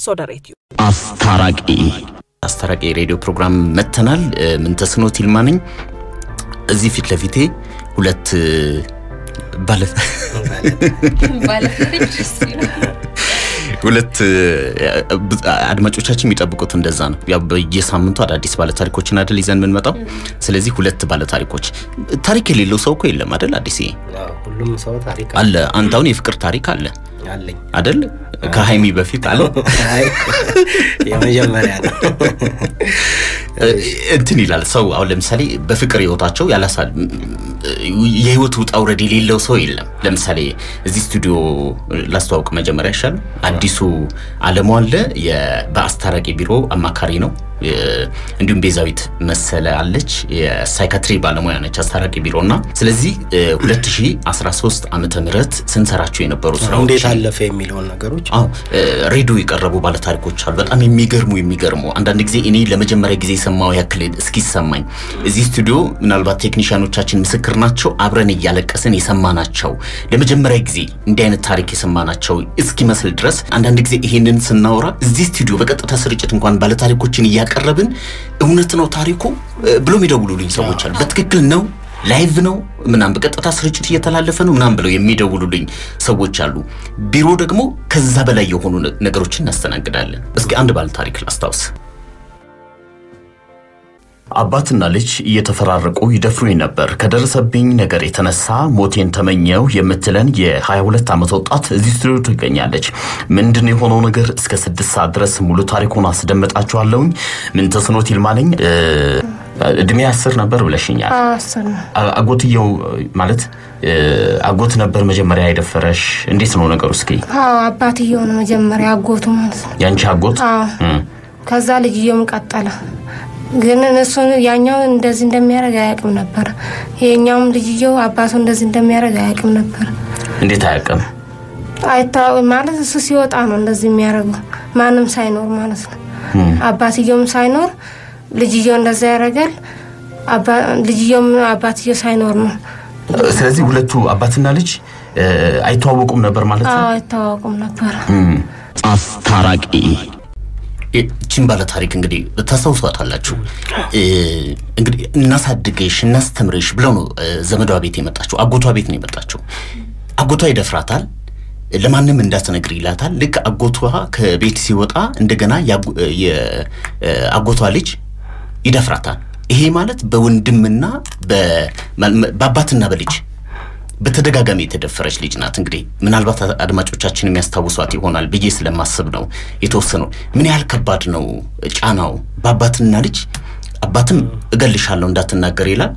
ሶዳ ሬዲዮ አስታራቂ አስታራቂ የሬዲዮ ፕሮግራም መተናል። ምንተስኖት ይልማ ነኝ። እዚህ ፊት ለፊቴ ሁለት ባለ ሁለት አድማጮቻችን የሚጠብቁት እንደዛ ነው። ያው በየሳምንቱ አዳዲስ ባለታሪኮችን አይደል ይዘን የምንመጣው። ስለዚህ ሁለት ባለታሪኮች ታሪክ የሌለው ሰው እኮ የለም አይደል? አዲስ ሁሉም ሰው ታሪክ አለ። አንተ አሁን የፍቅር ታሪክ አለ አለኝ አይደል? ከሀይሚ በፊት አለ የመጀመሪያ ነው። እንትን ይላል ሰው አሁን ለምሳሌ በፍቅር ህይወታቸው ያላሳ የህይወት ውጣ ውረድ የሌለው ሰው የለም። ለምሳሌ እዚህ ስቱዲዮ ላስተዋውቅ መጀመሪያ ይሻል። አዲሱ አለሙ አለ በአስታራቂ ቢሮ አማካሪ ነው። እንዲሁም ቤዛዊት መሰለ አለች የሳይካትሪ ባለሙያ ነች አስታራቂ ቢሮ እና ስለዚህ 2013 ዓመተ ምህረት ስንሰራቸው የነበሩ ስራዎች እንዴት አለፈ የሚለውን ነገሮች አዎ ሬዲዮ የቀረቡ ባለታሪኮች አሉ። በጣም የሚገርሙ የሚገርሙ አንዳንድ ጊዜ እኔ ለመጀመሪያ ጊዜ የሰማው ያክል እስኪሰማኝ እዚህ ስቱዲዮ ምናልባት ቴክኒሽያኖቻችን ምስክር ናቸው። አብረን እያለቀስን የሰማናቸው ለመጀመሪያ ጊዜ እንዲህ አይነት ታሪክ የሰማናቸው እስኪመስል ድረስ አንዳንድ ጊዜ ይሄንን ስናወራ እዚህ ስቱዲዮ በቀጥታ ስርጭት እንኳን ባለታሪኮችን እያቀረብን እውነት ነው ታሪኩ ብሎ የሚደውሉልኝ ሰዎች አሉ። በትክክል ነው ላይቭ ነው ምናምን በቀጥታ ስርጭት እየተላለፈ ነው ምናምን ብለው የሚደውሉልኝ ሰዎች አሉ። ቢሮ ደግሞ ከዛ በላይ የሆኑ ነገሮችን እናስተናግዳለን። እስኪ አንድ ባለ ታሪክ ላስታውስ። አባትና ልጅ እየተፈራረቁ ይደፍሩኝ ነበር። ከደረሰብኝ ነገር የተነሳ ሞቴን ተመኘው የምትለን የ22 ዓመት ወጣት እዚህ ስቱዲዮ ትገኛለች። ምንድን የሆነው ነገር እስከ ስድስት ሰዓት ድረስ ሙሉ ታሪኩን አስደምጣችኋለሁኝ። ምን ተስኖት ይልማ ነኝ። እድሜ አስር ነበር ብለሽኛል። አጎትየው ማለት አጎት ነበር መጀመሪያ የደፈረሽ? እንዴት ነው ነገሩ? እስኪ አባትየው ነው መጀመሪያ አጎቱ ማለት ነው። ያንቺ አጎት? ከዛ ልጅየውም ቀጠለ። ግን እሱን ያኛው እንደዚህ እንደሚያደርግ አያውቅም ነበር። ይሄኛውም ልጅየው አባቱ እንደዚህ እንደሚያደርግ አያውቅም ነበር። እንዴት አያውቅም? አይታወቅም ማለት እሱ ሲወጣ ነው እንደዚህ የሚያደርገው ማንም ሳይኖር ማለት ነው። አባትየውም ሳይኖር ልጅየው እንደዛ ያደርጋል። ልጅየውም አባትየው ሳይኖር ነው። ስለዚህ ሁለቱ አባትና ልጅ አይተዋወቁም ነበር ማለት ነው። አይተዋወቁም ነበር። አስታራቂ ይህችን ባለ ታሪክ እንግዲህ ታስታውሷታላችሁ። እንግዲህ እናሳድግሽ እናስተምርሽ ብለው ነው ዘመዷ ቤት የመጣችው። አጎቷ ቤት ነው የመጣችው። አጎቷ ይደፍራታል። ለማንም እንዳትነግር ይላታል። ልክ አጎቷ ከቤት ሲወጣ እንደገና የአጎቷ ልጅ ይደፍራታል። ይሄ ማለት በወንድምና በአባትና በልጅ በተደጋጋሚ የተደፈረች ልጅ ናት። እንግዲህ ምናልባት አድማጮቻችን የሚያስታውሷት ይሆናል ብዬ ስለማስብ ነው የተወሰነው። ምን ያህል ከባድ ነው ጫናው በአባትና ልጅ። አባትም እገልሻለሁ እንዳትናገር ይላል፣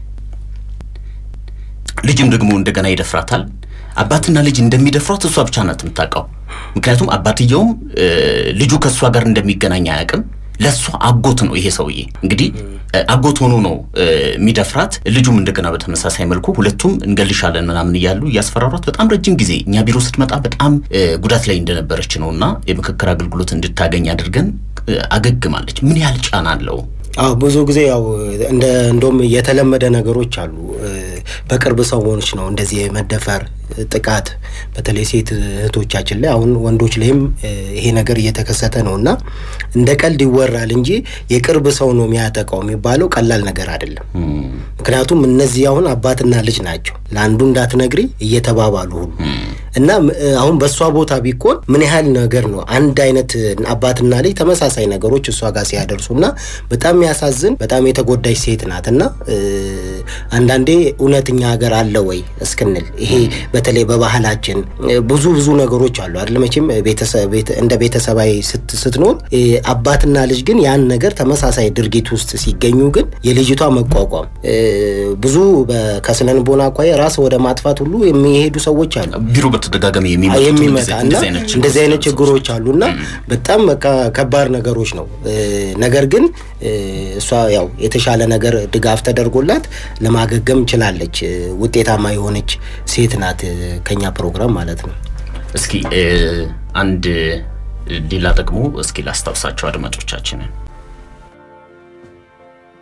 ልጅም ደግሞ እንደገና ይደፍራታል። አባትና ልጅ እንደሚደፍሯት እሷ ብቻ ናት የምታውቀው። ምክንያቱም አባትየውም ልጁ ከእሷ ጋር እንደሚገናኝ አያውቅም። ለእሷ አጎት ነው ይሄ ሰውዬ። እንግዲህ አጎት ሆኖ ነው የሚደፍራት። ልጁም እንደገና በተመሳሳይ መልኩ ሁለቱም እንገልሻለን ምናምን እያሉ እያስፈራሯት በጣም ረጅም ጊዜ እኛ ቢሮ ስትመጣ በጣም ጉዳት ላይ እንደነበረች ነው እና የምክክር አገልግሎት እንድታገኝ አድርገን አገግማለች። ምን ያህል ጫና አለው? አዎ ብዙ ጊዜ ያው እንደ እንደውም የተለመደ ነገሮች አሉ። በቅርብ ሰዎች ነው እንደዚህ የመደፈር ጥቃት በተለይ ሴት እህቶቻችን ላይ አሁን ወንዶች ላይም ይሄ ነገር እየተከሰተ ነው እና እንደ ቀልድ ይወራል እንጂ የቅርብ ሰው ነው የሚያጠቃው የሚባለው ቀላል ነገር አይደለም። ምክንያቱም እነዚህ አሁን አባትና ልጅ ናቸው። ለአንዱ እንዳትነግሪ እየተባባሉ ሁሉ እና አሁን በእሷ ቦታ ቢኮን ምን ያህል ነገር ነው አንድ አይነት አባትና ልጅ ተመሳሳይ ነገሮች እሷ ጋር ሲያደርሱ እና በጣም የሚያሳዝን በጣም የተጎዳች ሴት ናት እና አንዳንዴ እውነተኛ ሀገር አለ ወይ እስክንል ይሄ በተለይ በባህላችን ብዙ ብዙ ነገሮች አሉ አይደል? መቼም እንደ ቤተሰባዊ ስትኖር አባትና ልጅ ግን ያን ነገር ተመሳሳይ ድርጊት ውስጥ ሲገኙ ግን የልጅቷ መቋቋም ብዙ ከስነልቦና አኳያ ራስ ወደ ማጥፋት ሁሉ የሚሄዱ ሰዎች አሉ። ቢሮ በተደጋጋሚ የሚመጣ እና እንደዚህ አይነት ችግሮች አሉና በጣም ከባድ ነገሮች ነው። ነገር ግን እሷ ያው የተሻለ ነገር ድጋፍ ተደርጎላት ለማገገም ችላለች። ውጤታማ የሆነች ሴት ናት። ከኛ ፕሮግራም ማለት ነው። እስኪ አንድ ሌላ ደግሞ እስኪ ላስታውሳቸው አድማጮቻችንን።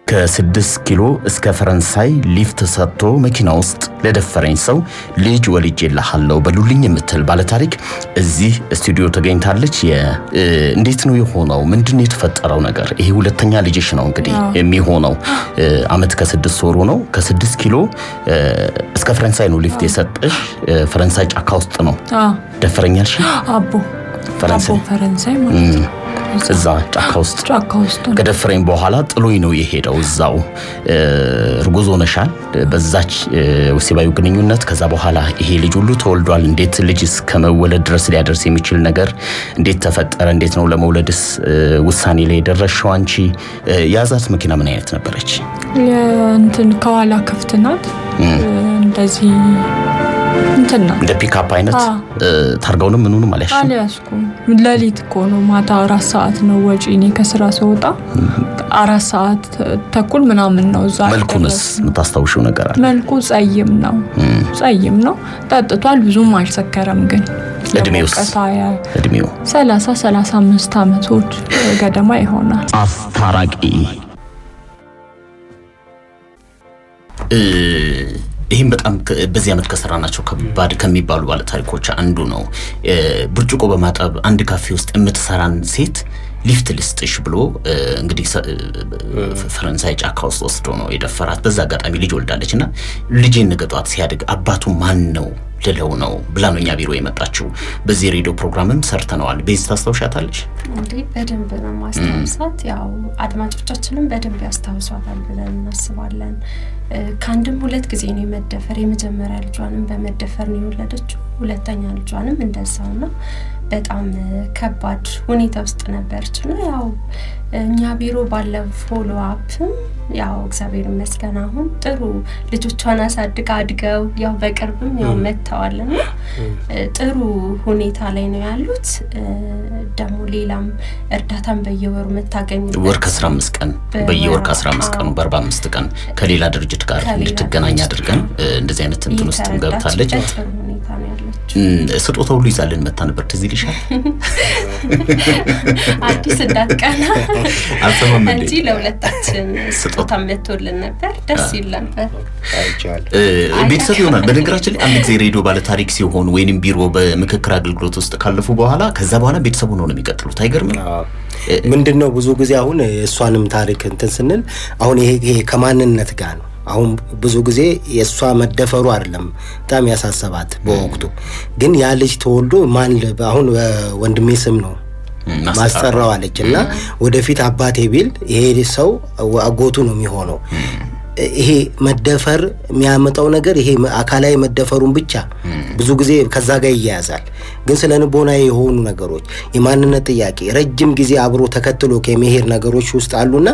ከስድስት ኪሎ እስከ ፈረንሳይ ሊፍት ሰጥቶ መኪና ውስጥ ለደፈረኝ ሰው ልጅ ወልጄልሃለሁ በሉልኝ የምትል ባለታሪክ እዚህ ስቱዲዮ ተገኝታለች። እንዴት ነው የሆነው? ምንድን ነው የተፈጠረው ነገር? ይሄ ሁለተኛ ልጅሽ ነው እንግዲህ የሚሆነው አመት ከስድስት ወሩ ነው። ከስድስት ኪሎ እስከ ፈረንሳይ ነው ሊፍት የሰጠሽ። ፈረንሳይ ጫካ ውስጥ ነው ደፈረኛልሽ? አቦ ፈረንሳይ አቦ ፈረንሳይ ማለት ነው። እዛ ጫካ ውስጥ ጫካ ውስጥ ነው። ከደፈረኝ በኋላ ጥሎኝ ነው የሄደው። እዛው እርጉዝ ሆነሻል፣ በዛች ወሲባዊ ግንኙነት። ከዛ በኋላ ይሄ ልጅ ሁሉ ተወልዷል። እንዴት ልጅ እስከ መወለድ ድረስ ሊያደርስ የሚችል ነገር እንዴት ተፈጠረ? እንዴት ነው ለመውለድስ ውሳኔ ላይ የደረስሽው አንቺ? የያዛት መኪና ምን አይነት ነበረች? እንትን ከኋላ ክፍት ናት። እንደዚህ እንትን ናት እንደ ፒክአፕ አይነት ታርጋውንም ምኑንም አልያዝሽም? አልያዝኩም። ሌሊት እኮ ነው ማታ አራት ሰዓት ነው ወጪ። እኔ ከስራ ስወጣ አራት ሰዓት ተኩል ምናምን ነው እዛ መልኩንስ የምታስታውሽው ነገር አለ? መልኩ ጸይም ነው ጸይም ነው። ጠጥቷል፣ ብዙም አልሰከረም። ግን እድሜውስ? እድሜው ሰላሳ ሰላሳ አምስት አመቶች ገደማ ይሆናል። አስታራቂ ይህም በጣም በዚህ ዓመት ከሰራናቸው ከባድ ከሚባሉ ባለታሪኮች አንዱ ነው። ብርጭቆ በማጠብ አንድ ካፌ ውስጥ የምትሰራን ሴት ሊፍት ልስጥሽ ብሎ እንግዲህ ፈረንሳይ ጫካ ውስጥ ወስዶ ነው የደፈራት። በዛ አጋጣሚ ልጅ ወልዳለች እና ልጄን ነገ ጧት ሲያድግ አባቱ ማን ነው ልለው ነው ብላ ነው እኛ ቢሮ የመጣችው። በዚህ ሬዲዮ ፕሮግራምም ሰርተነዋል። ቤዝ ታስታውሻታለች? እንዲህ በደንብ ነው ማስታውሳት። ያው አድማጮቻችንም በደንብ ያስታውሷታል ብለን እናስባለን። ከአንድም ሁለት ጊዜ ነው የመደፈር የመጀመሪያ ልጇንም በመደፈር ነው የወለደችው። ሁለተኛ ልጇንም እንደዛው ነው። በጣም ከባድ ሁኔታ ውስጥ ነበረች እና ያው እኛ ቢሮ ባለው ፎሎ አፕም ያው እግዚአብሔር ይመስገን አሁን ጥሩ ልጆቿን አሳድጋ አድገው ያው በቅርብም ያው መጥተዋል እና ጥሩ ሁኔታ ላይ ነው ያሉት። ደግሞ ሌላም እርዳታን በየወሩ መታገኝ ወር ከአስራ አምስት ቀን በየወር ከአስራ አምስት ቀኑ በአርባ አምስት ቀን ከሌላ ድርጅት ጋር እንድትገናኝ አድርገን እንደዚህ አይነት እንትን ውስጥ ገብታለች። ጥሩ ሁኔታ ነው ያለችው። ስጦታ ሁሉ ይዛልን መታ ነበር። ትዝ ይልሻል? አዲስ እንዳትቀና አልሰማም እንዴ? እንጂ ለሁለታችን ስጦታ መቶልን ነበር። ደስ ይል ነበር። ቤተሰብ ይሆናል። በነገራችን ላይ አንድ ጊዜ ሬዲዮ ባለታሪክ ሲሆኑ ወይንም ቢሮ በምክክር አገልግሎት ውስጥ ካለፉ በኋላ ከዛ በኋላ ቤተሰብ ሆነው ነው የሚቀጥሉት። አይገርምም? ምንድን ነው ብዙ ጊዜ አሁን የእሷንም ታሪክ እንትን ስንል አሁን ይሄ ይሄ ከማንነት ጋር ነው አሁን ብዙ ጊዜ የእሷ መደፈሩ አይደለም በጣም ያሳሰባት በወቅቱ ግን ያ ልጅ ተወልዶ ማን አሁን ወንድሜ ስም ነው ማስጠራው አለች እና ወደፊት አባቴ ቢል ይሄ ሰው አጎቱ ነው የሚሆነው። ይሄ መደፈር የሚያመጣው ነገር ይሄ አካላዊ መደፈሩን ብቻ ብዙ ጊዜ ከዛ ጋር ይያያዛል። ግን ስለ ንቦናዊ የሆኑ ነገሮች የማንነት ጥያቄ ረጅም ጊዜ አብሮ ተከትሎ ከመሄድ ነገሮች ውስጥ አሉና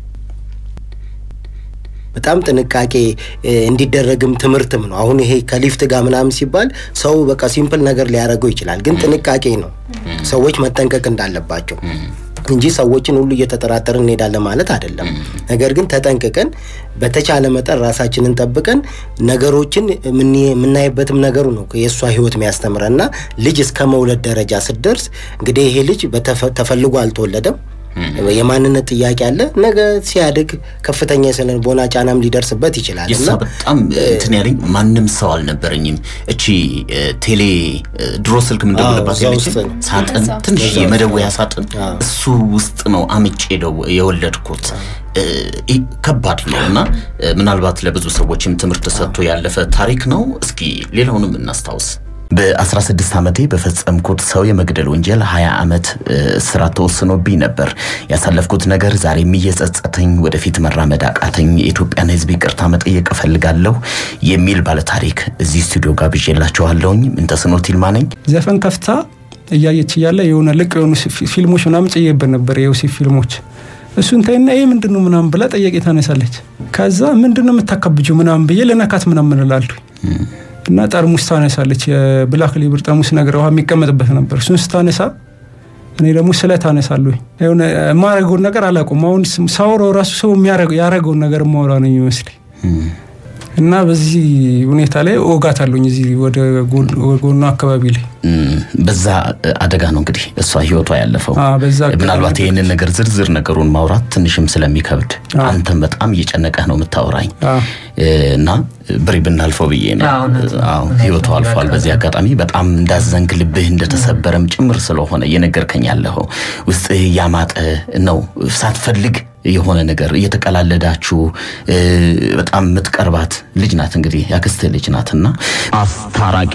በጣም ጥንቃቄ እንዲደረግም ትምህርትም ነው። አሁን ይሄ ከሊፍት ጋር ምናምን ሲባል ሰው በቃ ሲምፕል ነገር ሊያደርገው ይችላል፣ ግን ጥንቃቄ ነው ሰዎች መጠንቀቅ እንዳለባቸው እንጂ ሰዎችን ሁሉ እየተጠራጠርን እንሄዳለን ማለት አይደለም። ነገር ግን ተጠንቅቀን በተቻለ መጠን ራሳችንን ጠብቀን ነገሮችን የምናይበትም ነገሩ ነው የእሷ ሕይወት የሚያስተምረና ልጅ እስከ መውለድ ደረጃ ስትደርስ እንግዲህ ይሄ ልጅ ተፈልጎ አልተወለደም። የማንነት ጥያቄ አለ። ነገ ሲያድግ ከፍተኛ የስነ ልቦና ጫናም ሊደርስበት ይችላል። የእሷ በጣም እንትን ያለኝ ማንም ሰው አልነበረኝም። እቺ ቴሌ ድሮ ስልክ ምንደውልባት ያለች ሳጥን፣ ትንሽ የመደወያ ሳጥን እሱ ውስጥ ነው አምጬ የወለድኩት። ከባድ ነው እና ምናልባት ለብዙ ሰዎችም ትምህርት ሰጥቶ ያለፈ ታሪክ ነው። እስኪ ሌላውንም እናስታውስ። በ16 ዓመቴ በፈጸምኩት ሰው የመግደል ወንጀል 20 ዓመት እስራት ተወስኖብኝ ነበር። ያሳለፍኩት ነገር ዛሬም እየጸጸተኝ ወደፊት መራመድ አቃተኝ። የኢትዮጵያን ሕዝብ ይቅርታ መጠየቅ እፈልጋለሁ የሚል ባለታሪክ እዚህ ስቱዲዮ ጋብዤላችኋለሁኝ። ምንተስኖት ይልማ ነኝ። ዘፈን ከፍታ እያየች እያለ የሆነ ልቅ የሆኑ ፊልሞች ምናምን ጭዬበት ነበር፣ የዮሴፍ ፊልሞች እሱን ታይና ይህ ምንድን ነው ምናምን ብላ ጥያቄ ታነሳለች። ከዛ ምንድን ነው የምታካብጂው ምናምን ብዬ ለነካት ምናምን እላለሁ እና ጠርሙስ ታነሳለች። የብላክ ሊብር ጠርሙስ ነገር ውሃ የሚቀመጥበት ነበር። እሱን ስታነሳ እኔ ደግሞ ስለት አነሳለሁ። የሆነ የማረገውን ነገር አላውቅም። አሁን ሳወራው ራሱ ሰው ያረገውን ነገር ማውራ ነው የሚመስለኝ። እና በዚህ ሁኔታ ላይ ወጋት አለኝ እዚህ ወደ ጎኗ አካባቢ ላይ በዛ አደጋ ነው እንግዲህ እሷ ህይወቷ ያለፈው። አዎ፣ በዛ ምናልባት ይህንን ነገር ዝርዝር ነገሩን ማውራት ትንሽም ስለሚከብድ አንተም በጣም እየጨነቀህ ነው የምታወራኝ አዎ። እና ብሬ ብናልፈው ብዬ ነው። አዎ፣ እውነት ነው። አዎ እውነት ህይወቷ ነው። አልፏል። በዚህ አጋጣሚ በጣም እንዳዘንክ ልብህ እንደተሰበረም ጭምር ስለሆነ እየነገርከኝ ያለኸው ውስጥህ እያማጠ ነው ሳትፈልግ የሆነ ነገር እየተቀላለዳችሁ እ፣ በጣም የምትቀርባት ልጅ ናት እንግዲህ ያክስትህ ልጅ ናትና አስታራቂ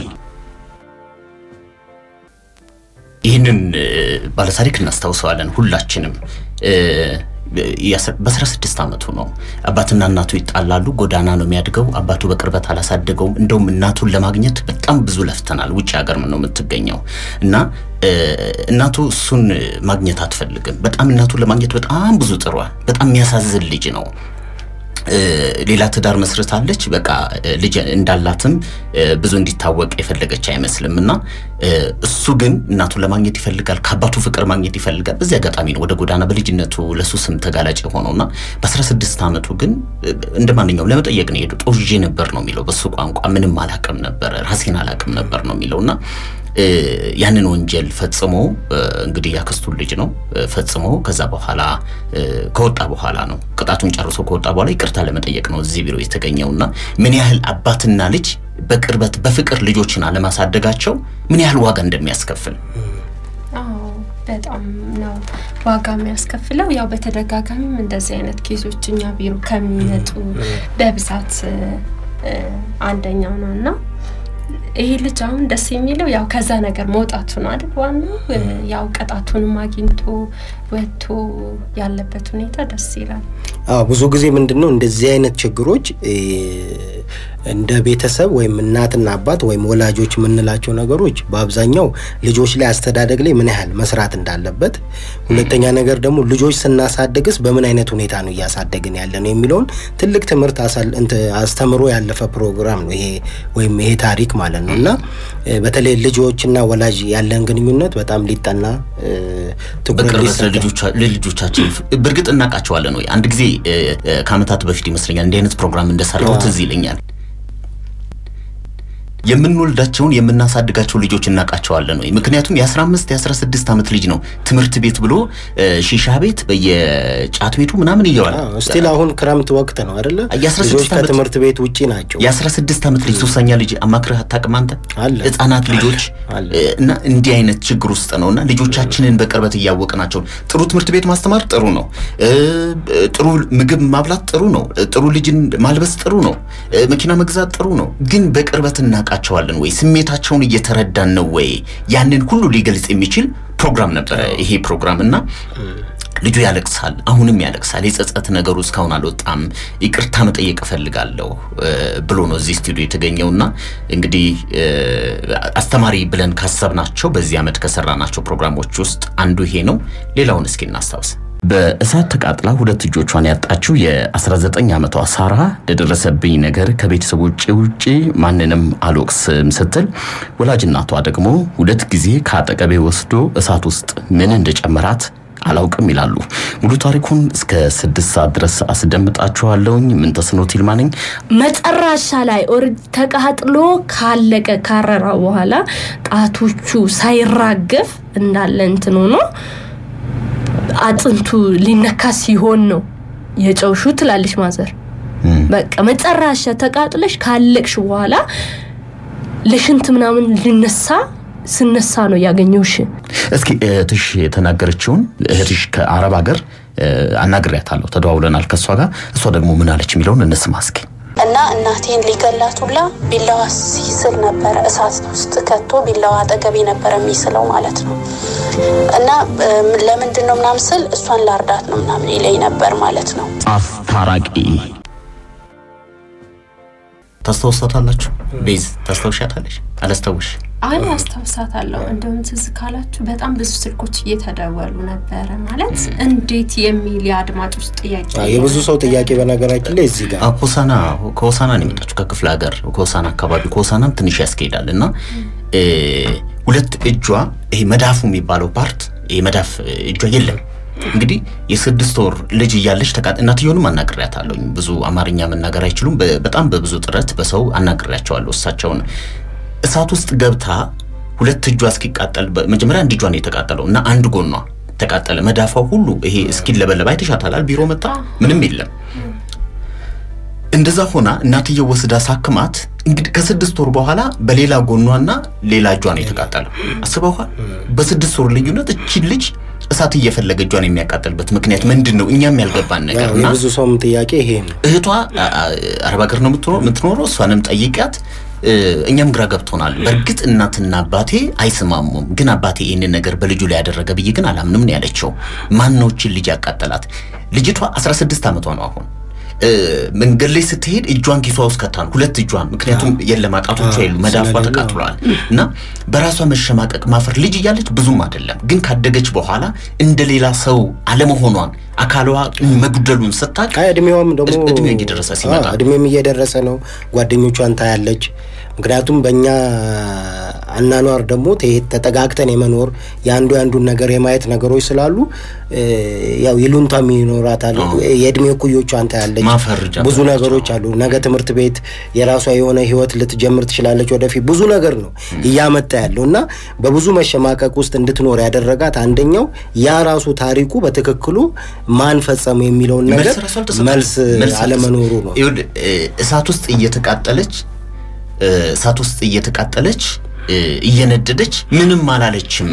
ይህንን እ፣ ባለታሪክ እናስታውሰዋለን ሁላችንም እ፣ የአስራ- በአስራ ስድስት ዓመቱ ነው አባትና እናቱ ይጣላሉ ጎዳና ነው የሚያድገው አባቱ በቅርበት አላሳደገውም እንደውም እናቱን ለማግኘት በጣም ብዙ ለፍተናል ውጭ ሀገር ነው የምትገኘው እና እ፣ እናቱ እሱን ማግኘት አትፈልግም በጣም እናቱን ለማግኘት በጣም ብዙ ጥሯል በጣም የሚያሳዝን ልጅ ነው እ፣ ሌላ ትዳር መስርታለች። በቃ እ፣ ልጅ እንዳላትም እ፣ ብዙ እንዲታወቅ የፈለገች አይመስልም እና እ፣ እሱ ግን እናቱን ለማግኘት ይፈልጋል፣ ከአባቱ ፍቅር ማግኘት ይፈልጋል። በዚህ አጋጣሚ ነው ወደ ጎዳና በልጅነቱ ለሱስም ተጋላጭ የሆነውና በ16 ዓመቱ ግን እ፣ እንደ ማንኛውም ለመጠየቅ ነው የሄዱ ጦዤ ነበር ነው የሚለው በሱ ቋንቋ ምንም አላቅም ነበር ራሴን አላቅም ነበር ነው የሚለው እና እ፣ ያንን ወንጀል ፈጽሞ እ፣ እንግዲህ ያክስቱን ልጅ ነው እ፣ ፈጽሞ ከዛ በኋላ እ፣ ከወጣ በኋላ ነው ቅጣቱን ጨርሶ ከወጣ በኋላ ይቅርታ ለመጠየቅ ነው እዚህ ቢሮ የተገኘውና ምን ያህል አባትና ልጅ በቅርበት በፍቅር ልጆችን አለማሳደጋቸው ምን ያህል ዋጋ እንደሚያስከፍል አዎ በጣም ነው ዋጋ የሚያስከፍለው። ያው በተደጋጋሚም እንደዚህ አይነት ኬሶች እኛ ቢሮ ከሚመጡ በብዛት እ፣ እ፣ አንደኛው ነው እና ይሄ ልጅ አሁን ደስ የሚለው ያው ከዛ ነገር መውጣቱ ነው አይደል? ዋናው እ፣ ያው ቅጣቱንም አግኝቶ ወጥቶ ያለበት ሁኔታ ደስ ይላል። አዎ ብዙ ጊዜ ምንድን ነው እንደዚህ አይነት ችግሮች እ፣ እንደ ቤተሰብ ወይም እናትና አባት ወይም ወላጆች የምንላቸው ነገሮች በአብዛኛው ልጆች ላይ አስተዳደግ ላይ ምን ያህል መስራት እንዳለበት፣ ሁለተኛ ነገር ደግሞ ልጆች ስናሳድግስ በምን አይነት ሁኔታ ነው እያሳደግን ያለ ነው የሚለውን ትልቅ ትምህርት አሳል- እንት- አስተምሮ ያለፈ ፕሮግራም ነው ይሄ ወይም ይሄ ታሪክ ማለት ነው እና እ፣ በተለይ ልጆችና ወላጅ ያለን ግንኙነት በጣም ሊጠና እ፣ ትኩረት በቅርበት ሊሰጠው ለልጆቻ- ለልጆቻችን በእርግጥ እናውቃቸዋለን ወይ? አንድ ጊዜ እ፣ እ፣ ከዓመታት በፊት ይመስለኛል እንዲህ አይነት ፕሮግራም እንደሰራው ትዝ ይለኛል። የምንወልዳቸውን የምናሳድጋቸው ልጆች እናውቃቸዋለን ወይ? ምክንያቱም የ15 የ16 ዓመት ልጅ ነው ትምህርት ቤት ብሎ እ፣ ሺሻ ቤት በየጫት ቤቱ ምናምን እየዋለ ስቲል አሁን ክረምት ወቅት ነው አይደለ? የ16 ልጆች ዓመት- ከትምህርት ቤት ውጪ ናቸው። የ16 ዓመት ልጅ ሱሰኛ ልጅ አማክረህ አታውቅም አንተ? አለ። ህጻናት ልጆች አለ። እ፣ እና እንዲህ አይነት ችግር ውስጥ ነው እና ልጆቻችንን በቅርበት እያወቅናቸው ጥሩ ትምህርት ቤት ማስተማር ጥሩ ነው። እ፣ ጥሩ ምግብ ማብላት ጥሩ ነው። እ፣ ጥሩ ልጅን ማልበስ ጥሩ ነው። እ፣ መኪና መግዛት ጥሩ ነው። ግን በቅርበት እናውቃቸዋለን ወይ? ስሜታቸውን እየተረዳን ነው ወይ? ያንን ሁሉ ሊገልጽ የሚችል ፕሮግራም ነበረ ይሄ ፕሮግራም እና ልጁ ያለቅሳል፣ አሁንም ያለቅሳል። የጸጸት ነገሩ እስካሁን አልወጣም። ይቅርታ መጠየቅ እፈልጋለሁ እ፣ ብሎ ነው እዚህ ስቱዲዮ የተገኘውና እንግዲህ እ፣ አስተማሪ ብለን ካሰብናቸው በዚህ ዓመት ከሰራናቸው ፕሮግራሞች ውስጥ አንዱ ይሄ ነው። ሌላውን እስኪ እናስታውስ። በእሳት ተቃጥላ ሁለት እጆቿን ያጣችው የ19 ዓመቷ ሳራ ለደረሰብኝ ነገር ከቤተሰቦቼ ውጪ ማንንም አልወቅስም ስትል ወላጅ እናቷ ደግሞ ሁለት ጊዜ ከአጠገቤ ወስዶ እሳት ውስጥ ምን እንደጨመራት አላውቅም ይላሉ። ሙሉ ታሪኩን እስከ ስድስት ሰዓት ድረስ አስደምጣችኋለሁኝ። ምን ተስኖት ይልማ ነኝ። መጨረሻ ላይ ኦልሬዲ ተቃጥሎ ካለቀ ካረራ በኋላ ጣቶቹ ሳይራገፍ እንዳለ እንትን ሆኖ አጥንቱ ሊነካ ሲሆን ነው የጨውሹ ትላለች ማዘር። በቃ መጨረሻ ተቃጥለሽ ካለቅሽ በኋላ ለሽንት ምናምን ሊነሳ ስነሳ ነው ያገኘውሽ። እስኪ እህትሽ የተናገረችውን እህትሽ ከአረብ ሀገር እ፣ አናግሬያታለሁ፣ ተደዋውለናል ከእሷ ጋር። እሷ ደግሞ ምን አለች የሚለውን እንስማ እስኪ። እና እናቴን ሊገላት ሁላ ቢላዋ ሲስል ነበረ። እሳት ውስጥ ከቶ ቢላዋ አጠገቤ ነበረ የሚስለው ማለት ነው። እና እም፣ ለምንድን ነው ምናምን ስል እሷን ላርዳት ነው ምናምን ይለኝ ነበር ማለት ነው። አስታራቂ ታስታውሳታላችሁ? ቤዝ ታስታውሻታለች? አላስታውሽ አይ አስታውሳታለሁ። እንደውም ትዝ ካላችሁ በጣም ብዙ ስልኮች እየተደወሉ ነበረ። ማለት እንዴት የሚል የአድማጮች ጥያቄ አዎ፣ የብዙ ሰው ጥያቄ በነገራችን ላይ እዚህ ጋር አዎ፣ ሆሳና ከሆሳና ነው የመጣችው ከክፍለ ሀገር ከሆሳና አካባቢ ከሆሳናም ትንሽ ያስኬዳል እና እ፣ ሁለት እጇ ይሄ መዳፉ የሚባለው ፓርት ይሄ መዳፍ እጇ የለም እንግዲህ የስድስት ወር ልጅ እያለች ተቃ እናትየውንም አናግሬያታለሁ። ብዙ አማርኛ መናገር አይችሉም። በ- በጣም በብዙ ጥረት በሰው አናግሬያቸዋለሁ እሳቸውን። እሳት ውስጥ ገብታ ሁለት እጇ እስኪቃጠል በ- መጀመሪያ አንድ እጇ ነው የተቃጠለው እና አንድ ጎኗ ተቃጠለ። መዳፋው ሁሉ ይሄ እስኪለበለብ አይተሻታላል። ቢሮ መጣ ምንም የለም። እንደዛ ሆና እናትየው ወስዳ ሳክማት እንግዲህ ከስድስት ወር በኋላ በሌላ ጎኗና ሌላ እጇ ነው የተቃጠለው። አስበውሃል? በስድስት ወር ልዩነት እቺን ልጅ እሳት እየፈለገ እጇን የሚያቃጥልበት ምክንያት ምንድን ነው? እኛም ያልገባን ነገር ያው እና የብዙ ሰውም ጥያቄ ይሄ ነው። እህቷ አ- አ- አረብ ሀገር ነው የምትኖ- የምትኖረው። እሷንም ጠይቂያት። እ፣ እኛም ግራ ገብቶናል። በእርግጥ እናትና አባቴ አይስማሙም፣ ግን አባቴ ይህንን ነገር በልጁ ላይ ያደረገ ብዬ ግን አላምንም ነው ያለችው። ማነዎችን ልጅ ያቃጠላት? ልጅቷ 16 ዓመቷ ነው አሁን እ፣ መንገድ ላይ ስትሄድ እጇን ኪሷ ውስጥ ከታ ነው ሁለት እጇን፣ ምክንያቱም የለም አጣቶቿ የሉ መዳፏ ስለሌለ፣ ተቃጥሏል። እና በራሷ መሸማቀቅ ማፈር ልጅ እያለች ብዙም አይደለም፣ ግን ካደገች በኋላ እንደ ሌላ ሰው አለመሆኗን አካሏ መጉደሉን ስታቅ አይ እድሜዋም ደግሞ እድ- እድሜው እየደረሰ ሲመጣ አዎ፣ እድሜም እየደረሰ ነው። ጓደኞቿን ታያለች። ምክንያቱም በእኛ አናኗር ደግሞ ተ- ተጠጋግተን የመኖር የአንዱ የአንዱን ነገር የማየት ነገሮች ስላሉ እ፣ ያው ይሉንታም ይኖራታል። የእድሜ እኩዮቿን ታያለች። ማፈር ጀመረች። ብዙ ነገሮች አሉ። ነገ ትምህርት ቤት የራሷ የሆነ ህይወት ልትጀምር ትችላለች። ወደፊት ብዙ ነገር ነው እያመጣ ያለው እና በብዙ መሸማቀቅ ውስጥ እንድትኖር ያደረጋት አንደኛው ያ ራሱ ታሪኩ በትክክሉ ማን ፈጸሙ የሚለውን ነገር መልስ ራሱ አልተሰጠም። መልስ መልስ አለመኖሩ ነው። ይኸውልህ፣ እ፣ እሳት ውስጥ እየተቃጠለች እ፣ እሳት ውስጥ እየተቃጠለች እ፣ እየነደደች ምንም አላለችም።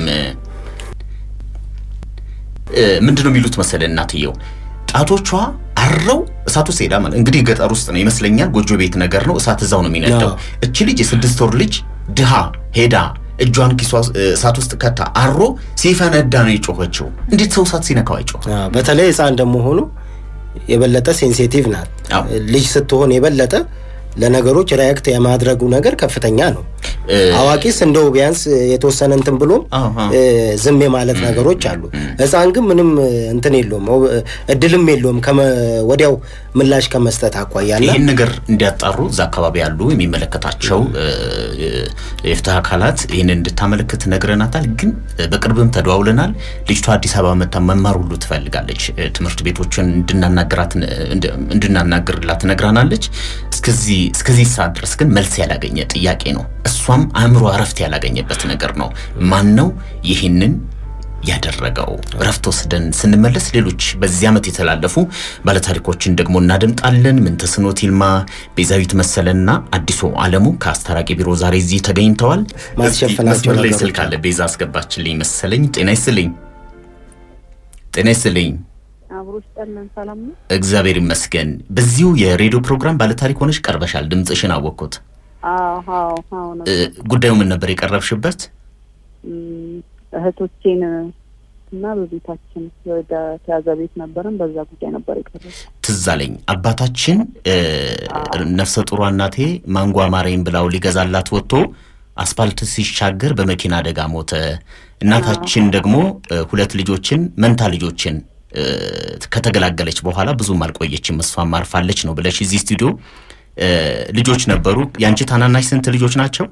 እ፣ ምንድን ነው የሚሉት መሰለ እናትየው ጣቶቿ አረው እሳት ውስጥ ሄዳ ማለት እንግዲህ ገጠር ውስጥ ነው ይመስለኛል። ጎጆ ቤት ነገር ነው። እሳት እዛው ነው የሚነደው። አዎ። እቺ ልጅ የስድስት ወር ልጅ ድሃ ሄዳ እጇን ኪሷ ውስጥ፣ እ፣ እሳት ውስጥ ከታ አሮ ሲፈነዳ ነው የጮኸችው። እንዴት ሰው እሳት ሲነካው አይጮህ? አዎ፣ በተለይ ህፃን ደግሞ ሆኖ የበለጠ ሴንሲቲቭ ናት። አዎ። ልጅ ስትሆን የበለጠ ለነገሮች ሪያክት የማድረጉ ነገር ከፍተኛ ነው። እ፣ አዋቂስ እንደው ቢያንስ የተወሰነ እንትን ብሎ አዎ፣ አዎ። እ፣ ዝም የማለት ነገሮች አሉ። ህፃን ግን ምንም እ፣ እንትን የለውም ኦ- እድልም የለውም ከመ- ወዲያው ምላሽ ከመስጠት አኳያና ይህን ነገር እንዲያጣሩ እዛ አካባቢ ያሉ የሚመለከታቸው እ፣ እ፣ የፍትህ አካላት ይህንን እንድታመለክት ነግረናታል። ግን እ፣ በቅርብም ተደዋውለናል። ልጅቷ አዲስ አበባ መታ መማር ሁሉ ትፈልጋለች። እ፣ ትምህርት ቤቶችን እንድናናግራት እንድ- እንድናናግርላት ነግራናለች። እስከዚህ እስከዚህ ሰዓት ድረስ ግን መልስ ያላገኘ ጥያቄ ነው። እሷም አእምሮ እረፍት ያላገኘበት ነገር ነው። ማን ነው ይህንን ያደረገው እረፍት ወስደን ስንመለስ ሌሎች በዚህ ዓመት የተላለፉ ባለታሪኮችን ደግሞ እናደምጣለን። ምንተስኖት ይልማ፣ ቤዛዊት መሰለና አዲሱ አለሙ ከአስታራቂ ቢሮ ዛሬ እዚህ ተገኝተዋል። ማስሸፈናቸው መስመር ላይ ነገሮች ስልክ አለ። ቤዛ አስገባችልኝ መሰለኝ። ጤና ይስልኝ። ጤና ይስልኝ። አብሮ ስጠለን ሰላም ነው። እግዚአብሔር ይመስገን። በዚሁ የሬዲዮ ፕሮግራም ባለታሪክ ሆነሽ ቀርበሻል። ድምፅሽን አወቅኩት። አዎ አዎ አዎ ነው። እ፣ ጉዳዩ ምን ነበር የቀረብሽበት? እም፣ እህቶቼን እና በቤታችን ወደ ተያዘ ቤት ነበረን። በዛ ጉዳይ ነበር የቀረው። ትዝ አለኝ አባታችን እ፣ ነፍሰ ጡሯ እናቴ ማንጓ ማሬን ብላው ሊገዛላት ወጥቶ አስፋልት ሲሻገር በመኪና አደጋ ሞተ። እናታችን ደግሞ እ፣ ሁለት ልጆችን መንታ ልጆችን እ፣ ከተገላገለች በኋላ ብዙም አልቆየችም፣ እሷም አርፋለች ነው ብለሽ እዚህ ስቱዲዮ እ፣ ልጆች ነበሩ። የአንቺ ታናናሽ ስንት ልጆች ናቸው?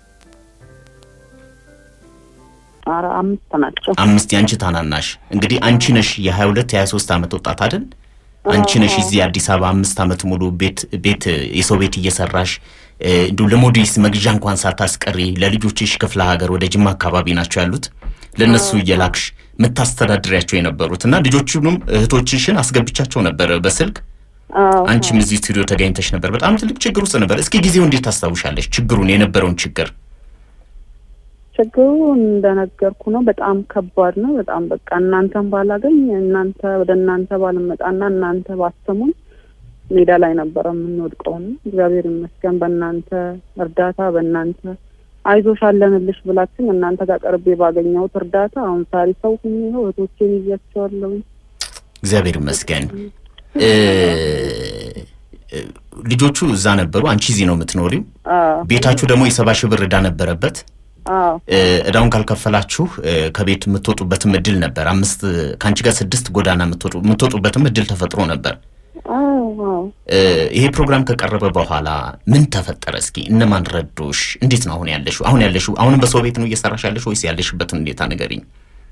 ኧረ አምስት ናቸው። አምስት የአንቺ ታናናሽ እንግዲህ አንቺ ነሽ የ22 የ23 ዓመት ወጣት አይደል? አንቺ ነሽ እዚህ አዲስ አበባ አምስት ዓመት ሙሉ ቤት ቤት የሰው ቤት እየሰራሽ እ፣ እንዲሁ ለሞዴስ መግዣ እንኳን ሳታስቀሪ ለልጆችሽ ክፍለ ሀገር ወደ ጅማ አካባቢ ናቸው ያሉት ለነሱ እየላክሽ የምታስተዳድሪያቸው የነበሩት እና ልጆቹንም እህቶችሽን አስገብቻቸው ነበር በስልክ አዎ አንቺም እዚህ ስቱዲዮ ተገኝተሽ ነበር። በጣም ትልቅ ችግር ውስጥ ነበር። እስኪ ጊዜው እንዴት ታስታውሻለሽ? ችግሩን የነበረውን ችግር ችግሩ እንደነገርኩ ነው። በጣም ከባድ ነው። በጣም በቃ እናንተን ባላገኝ እናንተ ወደ እናንተ ባልመጣና እናንተ ባሰሙኝ ሜዳ ላይ ነበረ የምንወድቀው ነው። እግዚአብሔር ይመስገን በእናንተ እርዳታ በእናንተ አይዞሽ አለንልሽ ብላችን እናንተ ጋር ቀርቤ ባገኘሁት እርዳታ አሁን ሳሪ ሰው ሁኜ ነው እህቶቼን ይዣቸዋለሁ። እግዚአብሔር ይመስገን። እ፣ እ፣ ልጆቹ እዛ ነበሩ። አንቺ እዚህ ነው የምትኖሪው። አዎ ቤታችሁ ደግሞ የሰባ ሺህ ብር ዕዳ ነበረበት። አዎ እ፣ ዕዳውን ካልከፈላችሁ እ፣ ከቤት የምትወጡበትም እድል ነበር። አምስት ከአንቺ ጋር ስድስት ጎዳና የምትወጡ- የምትወጡበትም እድል ተፈጥሮ ነበር። አዎ አዎ እ፣ ይሄ ፕሮግራም ከቀረበ በኋላ ምን ተፈጠረ? እስኪ እነማን ረዶሽ? እንዴት ነው አሁን ያለሽው? አሁን ያለሽው አሁንም በሰው ቤት ነው እየሰራሽ ያለሽ ወይስ ያለሽበትን ሁኔታ ንገሪኝ።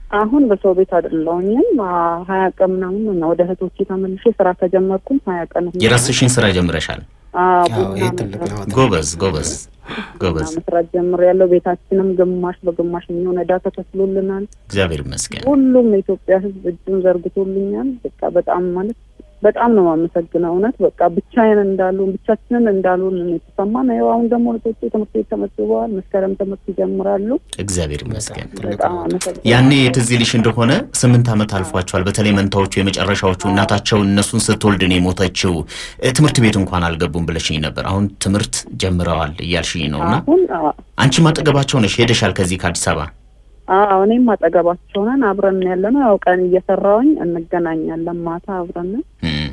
አሁን በሰው ቤት አይደለሁኝም። አ- ሀያ ቀን ምናምን ነው ወደ እህቶቼ ተመልሼ ስራ ከጀመርኩም ሀያ ቀን ሆኖኛል። የራስሽን ስራ ጀምረሻል። አዎ፣ አዎ፣ ቡና ይሄ ትልቅ መስራት- ለውጥ ነው። ጎበዝ ጎበዝ ጎበዝ። ቡና መስራት ጀምሬያለሁ። ቤታችንም ግማሽ በግማሽ የሚሆን ዕዳ ተከፍሎልናል። እግዚአብሔር ይመስገን። ሁሉም የኢትዮጵያ ሕዝብ እጁን ዘርግቶልኛል። በቃ በጣም ማለት በጣም ነው የማመሰግነው። እውነት በቃ ብቻዬን እንዳልሆን ብቻችንን እንዳልሆን ነው የተሰማን። ይኸው አሁን ደግሞ ልጆቼ ትምህርት ቤት ተመዝግበዋል። መስከረም ትምህርት ይጀምራሉ። እግዚአብሔር ይመስገን። በጣም አመሰግናለሁ። ያኔ ትዝ ይልሽ እንደሆነ ስምንት ዓመት አልፏቸዋል። በተለይ መንታዎቹ የመጨረሻዎቹ እናታቸው እነሱን ስትወልድ ነው የሞተችው። እ፣ ትምህርት ቤት እንኳን አልገቡም ብለሽኝ ነበር። አሁን ትምህርት ጀምረዋል እያልሽኝ ነው እና አሁን አዎ፣ አንቺም አጠገባቸው ነሽ፣ ሄደሻል ከዚህ ከአዲስ አበባ። አዎ እኔም አጠገባቸው ነን። አብረን ያለ ነው። ያው ቀን እየሰራሁኝ እንገናኛለን። ማታ አብረን ነን። እም፣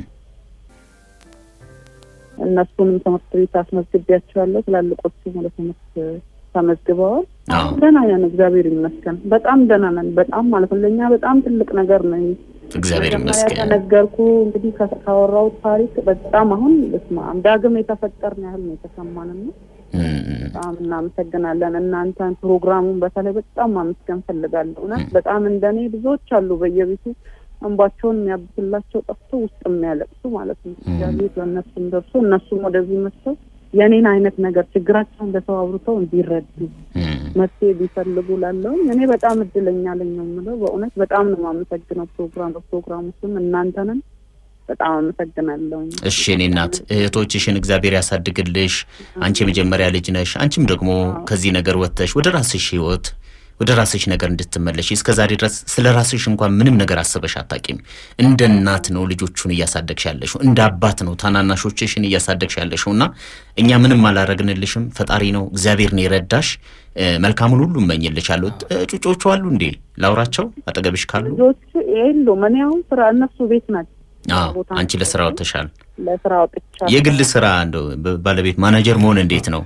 እነሱንም ትምህርት ቤት አስመዝግቢያቸዋለሁ። ትላልቆቹ ወደ ትምህርት ተመዝግበዋል። አዎ ደህና ነን፣ እግዚአብሔር ይመስገን። በጣም ደህና ነን። በጣም ማለት ነው ለእኛ በጣም ትልቅ ነገር ነው። እግዚአብሔር መጀመሪያ ይመስገን። ከነገርኩ እንግዲህ ከ- ካወራሁት ታሪክ በጣም አሁን በስመ አብ ዳግም የተፈጠርን ያህል ነው የተሰማን ነው። እም፣ እም፣ በጣም እናመሰግናለን። እናንተን ፕሮግራሙን በተለይ በጣም ማመስገን ፈልጋለሁ። እውነት በጣም እንደኔ ብዙዎች አሉ በየቤቱ እንባቸውን የሚያብስላቸው ጠፍቶ ውስጥ የሚያለቅሱ ማለት ነው። እግዚአብሔር ለእነሱም ደርሶ እነሱም ወደዚህ መጥተው የኔን አይነት ነገር ችግራቸውን ለሰው አውርተው እንዲረዱ እም። መፍትሄ ቢፈልጉ ላለውኝ እኔ በጣም እድለኛ ነኝ ነው የምለው። በእውነት በጣም ነው የማመሰግነው ፕሮግራም በፕሮግራሙ ስም እናንተንም በጣም አመሰግናለሁኝ። እሺ እኔ እናት እህቶችሽን እግዚአብሔር ያሳድግልሽ። አንቺ የመጀመሪያ ልጅ ነሽ። አንቺም ደግሞ ከዚህ ነገር ወጥተሽ ወደ ራስሽ ህይወት ወደ ራስሽ ነገር እንድትመለሽ እስከ ዛሬ ድረስ ስለ ራስሽ እንኳን ምንም ነገር አስበሽ አታቂም። እንደ እናት ነው ልጆቹን እያሳደግሽ ያለሽው፣ እንደ አባት ነው ታናናሾችሽን እያሳደግሽ ያለሽው እና እኛ ምንም አላረግንልሽም። ፈጣሪ ነው እግዚአብሔር ነው የረዳሽ። እ፣ መልካሙን ሁሉ እመኝልሻለሁ። እ፣ ጩጮቹ አሉ እንዴ? ላውራቸው አጠገብሽ ካሉ? ልጆቹ የሉም። እኔ አሁን ስራ እነሱ ቤት ናቸው። አዎ ቦታ አንቺ ለስራ ወጥተሻል። ለስራ ወጥቻለሁ። የግል ስራ እንደው ባለቤት ማናጀር መሆን እንዴት ነው?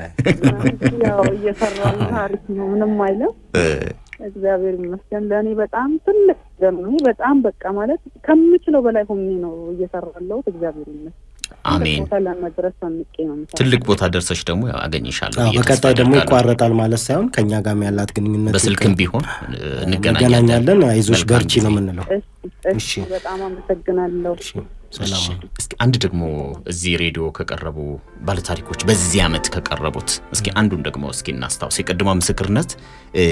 ያው እየሰራ ነው። አሪፍ ነው። ምንም አይለም። እ፣ እግዚአብሔር ይመስገን። ለእኔ በጣም ትልቅ ነገር ነው። ይሄ በጣም በቃ ማለት ከምችለው በላይ ሆኜ ነው እየሰራ ያለሁት። እግዚአብሔር ይመስገን። አሜን። ቦታ ለመድረስ ሰንቄ ነው የምሰራው። ትልቅ ቦታ ደርሰሽ ደግሞ ያው አገኝሻለሁ አዎ፣ ብዬ ተስፋ በቀጣይ ደግሞ አደርጋለሁ። ይቋረጣል ማለት ሳይሆን ከኛ ጋርም ያላት ግንኙነት በስልክም ይቀ- ቢሆን እ፣ እንገናኛለን። እንገናኛለን። አይዞሽ መልካም በርቺ ጊዜ። ነው የምንለው። እሺ፣ እሺ፣ እሺ። በጣም አመሰግናለሁ። እሺ፣ ሰላም እሺ፣ እስኪ አንድ ደግሞ እዚህ ሬዲዮ ከቀረቡ ባለታሪኮች በዚህ ዓመት ከቀረቡት እስኪ አንዱን ደግሞ እስኪ እናስታውስ። የቅድሟ ምስክርነት እ፣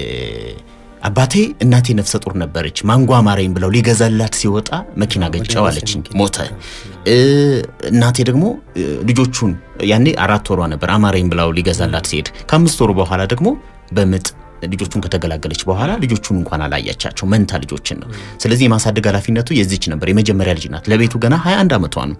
አባቴ እናቴ ነፍሰ ጡር ነበረች ማንጓ አማረኝ ብለው ሊገዛላት ሲወጣ መኪና ገጨው አለችኝ፣ ሞተ። እ፣ እናቴ ደግሞ እ፣ ልጆቹን ያኔ አራት ወሯ ነበር አማረኝ ብለው ሊገዛላት ሲሄድ ከአምስት ወሩ በኋላ ደግሞ በምጥ ልጆቹን ከተገላገለች በኋላ ልጆቹን እንኳን አላያቻቸው መንታ ልጆችን ነው። ስለዚህ የማሳደግ ኃላፊነቱ የዚች ነበር። የመጀመሪያ ልጅ ናት። ለቤቱ ገና 21 ዓመቷ ነው።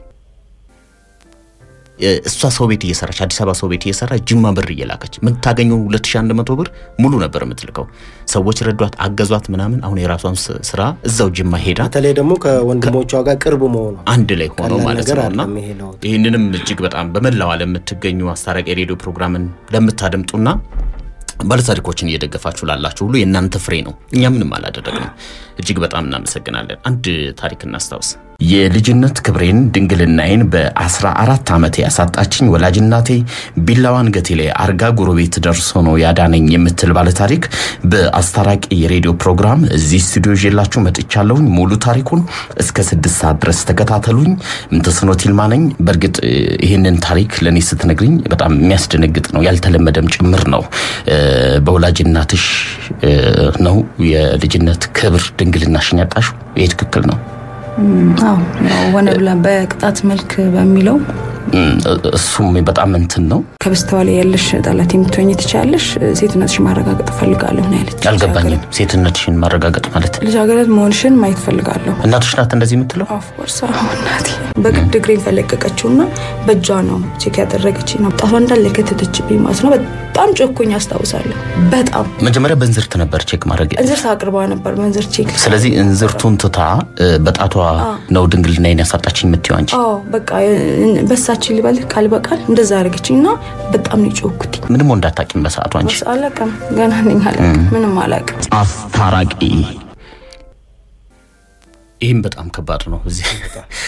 እ፣ እሷ ሰው ቤት እየሰራች አዲስ አበባ ሰው ቤት እየሰራች ጅማ ብር እየላከች የምታገኘው 2100 ብር ሙሉ ነበር የምትልከው። ሰዎች ረዷት፣ አገዟት ምናምን። አሁን የራሷን ስ- ስራ እዛው ጅማ ሄዳ በተለይ ደግሞ ከወንድሞቿ ጋር ቅርብ መሆኗ አንድ ላይ ሆነው ቀላል ማለት ነገር ነው እና አይደለም ይሄ ለውጥ። ይህንንም እጅግ በጣም በመላው ዓለም የምትገኙ አስታራቂ የሬዲዮ ፕሮግራምን ለምታደምጡና ባለታሪኮችን እየደገፋችሁ ላላችሁ ሁሉ የእናንተ ፍሬ ነው። እኛ ምንም አላደረግንም። እጅግ በጣም እናመሰግናለን። አንድ ታሪክ እናስታውስ። የልጅነት ክብሬን ድንግልናዬን በአስራ አራት ዓመቴ ያሳጣችኝ ወላጅናቴ ቢላዋን ገቴ ላይ አርጋ ጎረቤት ደርሶ ነው ያዳነኝ የምትል ባለታሪክ በአስታራቂ የሬዲዮ ፕሮግራም እዚህ ስቱዲዮ ይዤላችሁ መጥቻለሁኝ። ሙሉ ታሪኩን እስከ ስድስት ሰዓት ድረስ ተከታተሉኝ። ምንተስኖት ይልማ ነኝ። በእርግጥ እ፣ ይህንን ታሪክ ለእኔ ስትነግርኝ በጣም የሚያስደነግጥ ነው፣ ያልተለመደም ጭምር ነው። እ፣ በወላጅ እናትሽ እ፣ ነው የልጅነት ክብር ድንግልናሽን ያጣሽው። ይህ ትክክል ነው? አዎ ያው ሆነ ብላ በቅጣት መልክ በሚለው እም፣ እሱም በጣም እንትን ነው። ከበስተኋላ ያለሽ ጠላት የምትሆኝ ትችላለሽ፣ ሴትነትሽ ማረጋገጥ እፈልጋለሁ ነው ያለች። አልገባኝም። ሴትነትሽን ማረጋገጥ ማለት ልጃገረድ መሆንሽን ማየት ፈልጋለሁ። እናትሽ ናት እንደዚህ የምትለው? ኦፍኮርስ እናቴ በግድ እግሬን ፈለቀቀችውና በእጇ ነው ቼክ ያደረገች ነው ጣቷ እንዳለ ከተተችብኝ ማለት ነው። በጣም ጮኩኝ አስታውሳለሁ። በጣም መጀመሪያ በእንዝርት ነበር ቼክ ማድረግ እንዝርት አቅርባ ነበር መንዝር ቼክ ስለዚህ እንዝርቱን ትታ እ፣ በጣቷ ነው ድንግልናዬን ያሳጣችኝ የምትይው አንቺ። አዎ በቃ በሳችን ሊበል ቃል በቃል እንደዛ አደረገችኝ እና በጣም ነው የጮኩት። ምንም እንዳታቂም በሰዓቱ አንቺ። ወርስ አላውቅም ገና ነኝ አላውቅም ምንም አላውቅም። አስታራቂ ይህም በጣም ከባድ ነው። እዚህ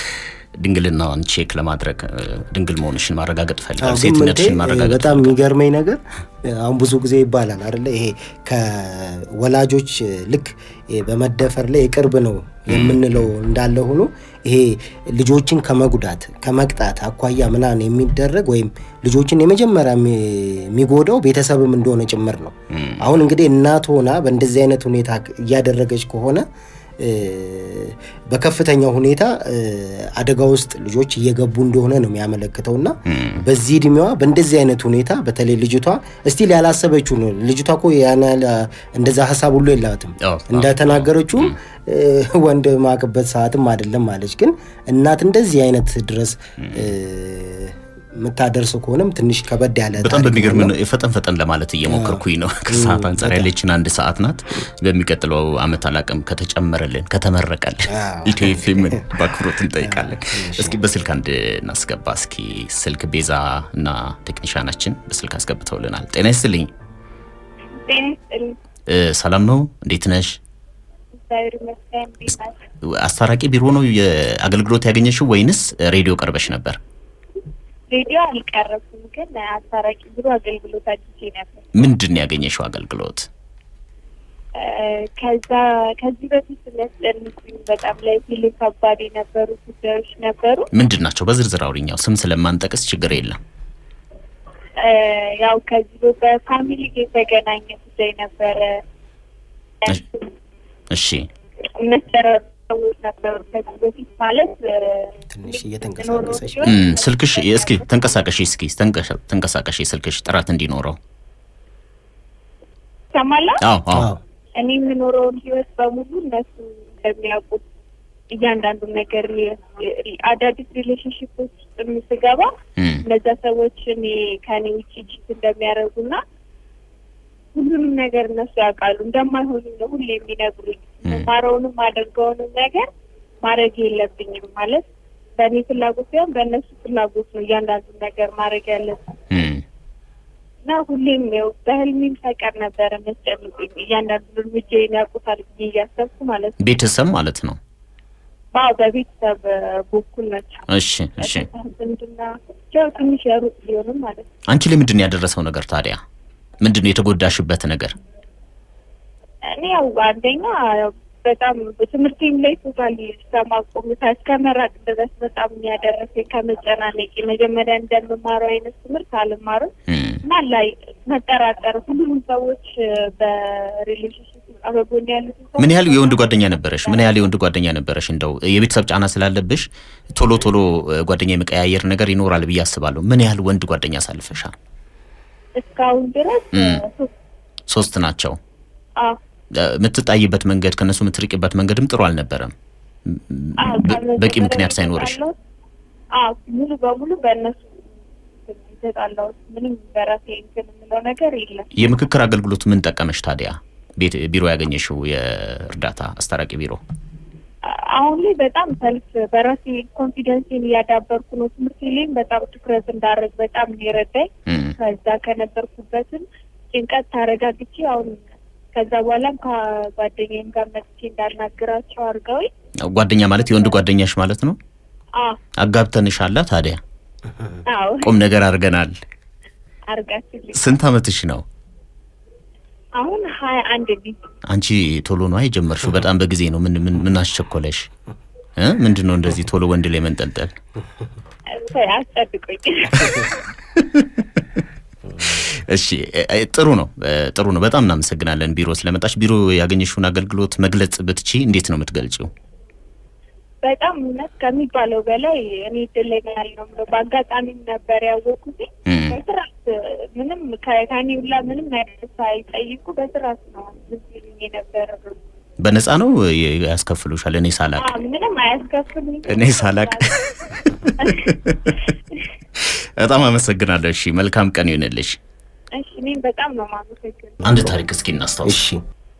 ድንግልናዋን ቼክ ለማድረግ እ፣ ድንግል መሆንሽን ማረጋገጥ አዎ፣ ፈልጋል፣ ግን ሴትነትሽን ምንቴ ማረጋገጥ በጣም የሚገርመኝ ነገር አሁን ብዙ ጊዜ ይባላል አይደለ ይሄ ከወላጆች ልክ በመደፈር ላይ የቅርብ ነው የምንለው እንዳለ ሆኖ ይሄ ልጆችን ከመጉዳት ከመቅጣት አኳያ ምናምን የሚደረግ ወይም ልጆችን የመጀመሪያ የሚ- የሚጎዳው ቤተሰብም እንደሆነ ጭምር ነው። አሁን እንግዲህ እናት ሆና በእንደዚህ አይነት ሁኔታ እያደረገች ከሆነ እ፣ በከፍተኛ ሁኔታ እ፣ አደጋ ውስጥ ልጆች እየገቡ እንደሆነ ነው የሚያመለክተው እና በዚህ እድሜዋ በእንደዚህ አይነት ሁኔታ በተለይ ልጅቷ እስቲል ያላሰበችው ነው። ልጅቷ እኮ ያን ያህል እንደዛ ሀሳብ ሁሉ የላትም። አዎ፣ እንደተናገረችውም እ፣ ወንድ ማቅበት ሰዓትም አይደለም ማለች። ግን እናት እንደዚህ አይነት ድረስ እ፣ የምታደርስ ከሆነም ትንሽ ከበድ ያለ በጣም ታሪክ በሚገርም ነው። ነው። ፈጠን ፈጠን ለማለት እየሞከርኩኝ ነው። ከሰዓት አንጻር ያለችን አንድ ሰዓት ናት። በሚቀጥለው አመት አላቅም ከተጨመረልን ከተመረቀልን አዎ። ኢትዮ ኤፍኤምን በአክብሮት እንጠይቃለን። እስኪ በስልክ አንድ እናስገባ። እስኪ ስልክ ቤዛ እና ቴክኒሻናችን በስልክ አስገብተውልናል። ጤና ይስጥልኝ። እ፣ ሰላም ነው? እንዴት ነሽ? አስታራቂ ቢሮ ነው የአገልግሎት ያገኘሽው ወይንስ ሬዲዮ ቀርበሽ ነበር? ሬዲዮ አልቀረብኩም፣ ግን አስታራቂ ቢሮ አገልግሎት አግኝቼ ነበር። ምንድን ነው ያገኘሽው አገልግሎት? እ፣ ከዛ ከዚህ በፊት የሚያስጨንቁኝ በጣም ላይ ፊል ከባድ የነበሩ ጉዳዮች ነበሩ። ምንድን ናቸው? በዝርዝር አውሪኛው። ስም ስለማንጠቅስ ችግር የለም። እ፣ ያው ከዚህ በ- በፋሚሊ ጋር የተገናኘ ጉዳይ ነበረ። እሺ መሰረት ሰዎች ነበሩ ከዚህ በፊት ማለት እ፣ ትንሽ እየተንቀሳቀሰች ኖሮ እም፣ ስልክሽ እስኪ ተንቀሳቀሽ፣ እስኪ ተንቀሳ- ተንቀሳቀሽ፣ ስልክሽ ጥራት እንዲኖረው። ይሰማላ አዎ አዎ አዎ። እኔ የምኖረውን ህይወት በሙሉ እነሱ እንደሚያውቁት እያንዳንዱን ነገር የ- አዳዲስ ሪሌሽንሽፖች ውስጥ የምስገባ እም፣ እነዛ ሰዎች እኔ ከኔ ውጭ ጂት እንደሚያደርጉና ሁሉንም ነገር እነሱ ያውቃሉ እንደማይሆኑ ነው ሁሌ የሚነግሩኝ። ማረውንም አደርገውንም ነገር ማድረግ የለብኝም ማለት በእኔ ፍላጎት ሲሆን በእነሱ ፍላጎት ነው እያንዳንዱን ነገር ማድረግ ያለብኝ እም፣ እና ሁሌም ያው በህልሜም ሳይቀር ነበረ የሚያስጨንቁኝ እያንዳንዱ እርምጃዬን ያውቁታል ብዬ እያሰብኩ ማለት ነው። ቤተሰብ ማለት ነው። አዎ በቤተሰብ በኩል ናቸው። እሺ እሺ። ዝምድና ያው ትንሽ ያሩቅ ቢሆንም ማለት ነው። አንቺ ላይ ምንድን ነው ያደረሰው ነገር ታዲያ? ምንድን ነው የተጎዳሽበት ነገር? እኔ ያው አንደኛ ያው በጣም ትምህርቴም ላይ ቶታሊ እስከማቆም እስከ መራቅ ድረስ በጣም ያደረሰኝ ከመጨናነቂ መጀመሪያ እንደምማረው አይነት ትምህርት አልማርም እም፣ እና ላይ መጠራጠር ሁሉም ሰዎች በሪሌሽንሽፕ አበጎን ያሉት ምን ያህል የወንድ ጓደኛ ነበረሽ? ምን ያህል የወንድ ጓደኛ ነበረሽ? እንደው የቤተሰብ ጫና ስላለብሽ ቶሎ ቶሎ እ፣ ጓደኛ የመቀያየር ነገር ይኖራል ብዬ አስባለሁ። ምን ያህል ወንድ ጓደኛ አሳልፈሻል? እስካሁን ድረስ እም። ሶስት ሶስት ናቸው። አዎ እ፣ የምትጣይበት መንገድ ከነሱ የምትርቂበት መንገድም ጥሩ አልነበረም። አዎ በ- በቂ ከመጀመሪያ ምክንያት ሳይኖርሽ የተጣላሁት- አዎ ሙሉ በሙሉ በእነሱ የተጣላሁት ምንም በራሴ እንትን የምለው ነገር የለም። የምክክር አገልግሎት ምን ጠቀመሽ ታዲያ? ቤት ቢሮ ያገኘሽው የእርዳታ አስታራቂ ቢሮ አሁን ላይ በጣም ሰልፍ በራሴ ኮንፊደንስን እያዳበርኩ ነው። ትምህርት ላይም በጣም ትኩረት እንዳደረግ በጣም ነው የረዳኝ። እም፣ ከዛ ከነበርኩበትም ጭንቀት ታረጋግቼ አሁን ከዛ በኋላም ከጓደኛዬም ጋር መጥቼ እንዳናግራቸው አድርገውኝ ጓደኛ ማለት የወንድ ጓደኛሽ ማለት ነው። አዎ አጋብተንሻላ ታዲያ አዎ ቁም ነገር አድርገናል። አድርጋችልኝ ስንት አመትሽ ነው? አሁን ሀያ አንድ ልጅ አንቺ ቶሎ ነው የጀመርሽው? በጣም በጊዜ ነው። ምን ምን ምን አስቸኮለሽ? እ ምንድን ነው እንደዚህ ቶሎ ወንድ ላይ መንጠልጠል? አስጠብቆኝ እሺ እ- እ- ጥሩ ነው እ፣ ጥሩ ነው። በጣም እናመሰግናለን ቢሮ ስለመጣሽ። ቢሮ ያገኘሽውን አገልግሎት መግለጽ ብትቺ እንዴት ነው የምትገልጪው? በጣም እውነት ከሚባለው በላይ እኔ እድለኛ ነው የምለው። በአጋጣሚም ነበር ያወቅኩት። እም፣ በስርዓት ምንም ከ- ከእኔ ሁላ ምንም ነገር ሳይጠይቁ በስርዓት ነው ዝም ይሉኝ የነበረ። በነፃ ነው የ- ያስከፍሉሻል? እኔ ሳላቅ አዎ፣ ምንም አያስከፍሉኝ። እኔ ሳላቅ በጣም አመሰግናለሁ። እሺ መልካም ቀን ይሆንልሽ። እሺ እኔም በጣም ነው የማመሰግነው። አንድ ታሪክ እስኪ እናስታውስ። እሺ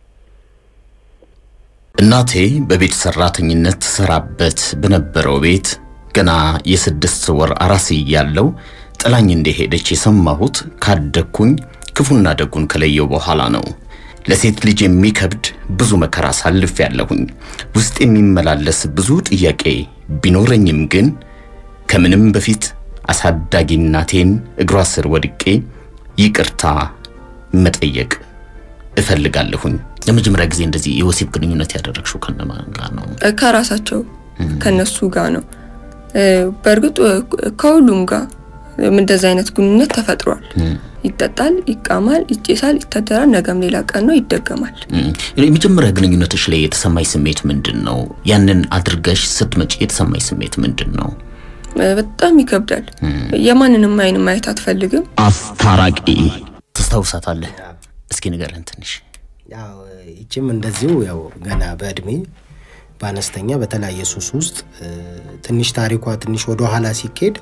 እናቴ በቤት ሰራተኝነት ትሰራበት በነበረው ቤት ገና የስድስት ወር አራስ እያለሁ ጥላኝ እንደሄደች የሰማሁት ካደግኩኝ ክፉና ደጉን ከለየው በኋላ ነው። ለሴት ልጅ የሚከብድ ብዙ መከራ ሳልፍ ያለሁኝ ውስጥ የሚመላለስ ብዙ ጥያቄ ቢኖረኝም ግን ከምንም በፊት አሳዳጊ እናቴን እግሯ ስር ወድቄ ይቅርታ መጠየቅ እፈልጋለሁኝ። ለመጀመሪያ ጊዜ እንደዚህ የወሲብ ግንኙነት ያደረግሽው ከነማን ጋር ነው? ከራሳቸው ከነሱ ጋር ነው። በእርግጥ ከሁሉም ጋር እንደዚህ አይነት ግንኙነት ተፈጥሯል። ይጠጣል፣ ይቃማል፣ ይጨሳል፣ ይታደራል። ነገም ሌላ ቀን ነው ይደገማል። የመጀመሪያ ግንኙነትሽ ላይ የተሰማኝ ስሜት ምንድን ነው? ያንን አድርገሽ ስትመጪ የተሰማኝ ስሜት ምንድን ነው? በጣም ይከብዳል። የማንንም አይን ማየት አትፈልግም። አስታራቂ ትስታውሳታለህ? እስኪ ንገረን ትንሽ። ያው ይችም እንደዚሁ ያው ገና በእድሜ በአነስተኛ በተለያየ ሱስ ውስጥ ትንሽ ታሪኳ ትንሽ ወደ ኋላ ሲኬድ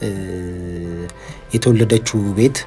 የተወለደችው ቤት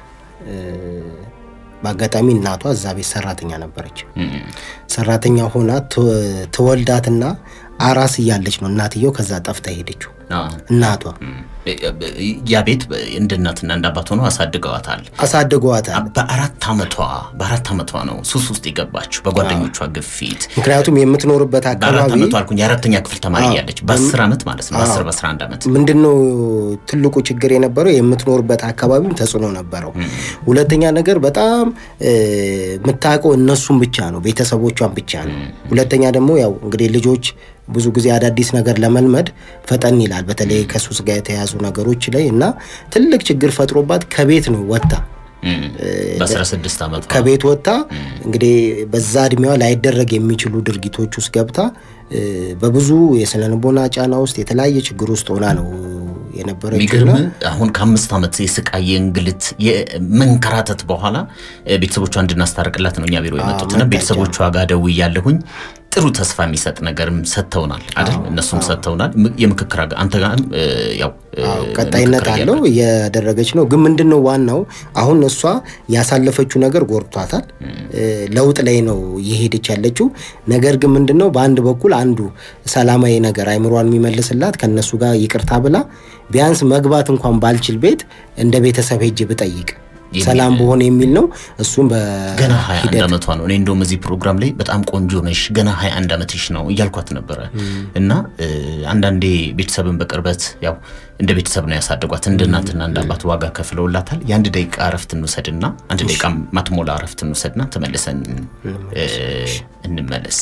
በአጋጣሚ እናቷ እዛ ቤት ሰራተኛ ነበረች። ሰራተኛ ሆና ትወልዳትና አራስ እያለች ነው እናትየው ከዛ ጠፍታ ሄደችው። እናቷ ያ ቤት እንደ እናትና እንደ አባት ሆነው አሳድገዋታል አሳድገዋታል። በአራት ዓመቷ በአራት ዓመቷ ነው ሱስ ውስጥ የገባችው በጓደኞቿ ግፊት። ምክንያቱም የምትኖርበት በአራት አካባቢ ዓመቷ አልኩኝ የአራተኛ ክፍል ተማሪ እያለች በአስር ዓመት ማለት ነው በአስር በአስራ አንድ ዓመት ምንድነው ትልቁ ችግር የነበረው የምትኖርበት አካባቢም ተጽዕኖ ነበረው። ሁለተኛ ነገር በጣም የምታውቀው እነሱን ብቻ ነው፣ ቤተሰቦቿን ብቻ ነው። ሁለተኛ ደግሞ ያው እንግዲህ ልጆች ብዙ ጊዜ አዳዲስ ነገር ለመልመድ ፈጠን ይላል፣ በተለይ ከሱስ ጋር የተያዙ ነገሮች ላይ እና ትልቅ ችግር ፈጥሮባት ከቤት ነው ወጥታ በአስራ ስድስት ዓመቷ ከቤት ወጥታ እንግዲህ በዛ እድሜዋ ላይደረግ የሚችሉ ድርጊቶች ውስጥ ገብታ በብዙ የስነ ልቦና ጫና ውስጥ የተለያየ ችግር ውስጥ ሆና ነው የነበረችው የሚገርም እና አሁን ከአምስት ዓመት የስቃይ የእንግልት የመንከራተት በኋላ ቤተሰቦቿ እንድናስታርቅላት ነው እኛ ቢሮ የመጡትና መጣች። ቤተሰቦቿ ጋር ደውያለሁኝ። ጥሩ ተስፋ የሚሰጥ ነገርም ሰጥተውናል አይደል? እነሱም ሰጥተውናል። ም- የምክክር አጋ- አንተ ጋር ያው እ, ቀጣይነት ምክክር አለው እያደረገች ነው። ግን ምንድን ነው ዋናው አሁን እሷ ያሳለፈችው ነገር ጎርቷታል። እ፣ ለውጥ ላይ ነው እየሄደች ያለችው። ነገር ግን ምንድን ነው በአንድ በኩል አንዱ ሰላማዊ ነገር አይምሯን የሚመልስላት ከነሱ ጋር ይቅርታ ብላ ቢያንስ መግባት እንኳን ባልችል ቤት እንደ ቤተሰብ ሄጅ ብጠይቅ የሚል- ሰላም በሆነ የሚል ነው። እሱም ገና 21 በሂደት ዓመቷ ነው። እኔ እንደውም እዚህ ፕሮግራም ላይ በጣም ቆንጆ ነሽ ገና 21 ዓመትሽ ነው እያልኳት ነበረ። እና እ, አንዳንዴ ቤተሰብን በቅርበት ያው እንደ ቤተሰብ ነው ያሳደጓት። እንደ እናትና እንደ አባት ዋጋ ከፍለውላታል። የአንድ ደቂቃ እረፍት እንውሰድና አንድ ደቂቃ ማትሞላ እረፍት እንውሰድና ተመልሰን እ, እንመለስ።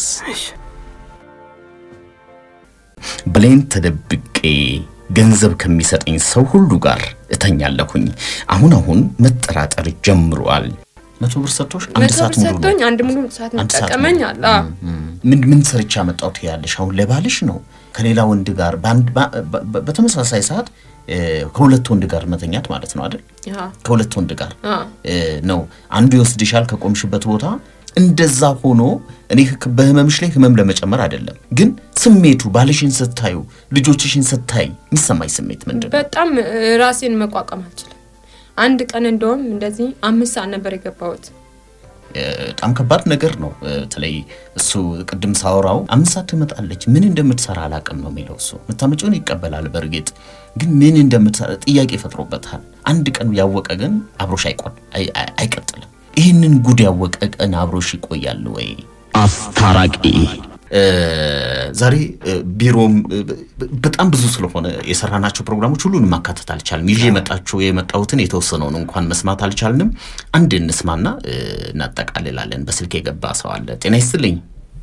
ብሌን ተደብቄ ገንዘብ ከሚሰጠኝ ሰው ሁሉ ጋር እተኛለሁኝ። አሁን አሁን መጠራጠር ጀምሯል። መቶ ብር ሰጥቶሽ አንድ መቶ ሰዓት ብር ሙሉ ነው ሰጥቶኝ አንድ ሙሉ ሰዓት አንድ ሰዓት መጠቀመኝ ሙሉ። አለ። አዎ። ምን ምን ሰርቻ መጣሁት ያለሽ አሁን ለባልሽ ነው ከሌላ ወንድ ጋር በአንድ በ- በ- በተመሳሳይ ሰዓት እ፣ ከሁለት ወንድ ጋር መተኛት ማለት ነው አይደል? አዎ። ከሁለት ወንድ ጋር አዎ። እ፣ ነው አንዱ ይወስድሻል ከቆምሽበት ቦታ። እንደዛ ሆኖ እኔ ህክ- በህመምሽ ላይ ህመም ለመጨመር አይደለም፣ ግን ስሜቱ ባልሽን ስታዩ ልጆችሽን ስታይ የሚሰማኝ ስሜት ምንድን ነው? በጣም እ፣ ራሴን መቋቋም አልችልም። አንድ ቀን እንደውም እንደዚህ አምስት ሰዓት ነበር የገባሁት። እ፣ በጣም ከባድ ነገር ነው። እ፣ በተለይ እሱ ቅድም ሳወራው አምስት ሰዓት ትመጣለች ምን እንደምትሰራ አላቅም ነው የሚለው እሱ የምታመጪውን ይቀበላል። በእርግጥ ግን ምን እንደምትሰራ ጥያቄ ፈጥሮበታል። አንድ ቀን ያወቀ ግን አብሮሽ አይቆል አይ- አይ- አይቀጥልም። ይህንን ጉድ ያወቀ ቀን አብሮሽ ይቆያል ወይ? አስታራቂ ዛሬ እ፣ ቢሮም እ፣ በ- በጣም ብዙ ስለሆነ የሰራናቸው ፕሮግራሞች ሁሉንም ማካተት አልቻልም። ይዤ የመጣችሁ የመጣሁትን የተወሰነውን እንኳን መስማት አልቻልንም። አንድ እንስማና እ፣ እናጠቃልላለን። በስልክ የገባ ሰው አለ። ጤና ይስጥልኝ።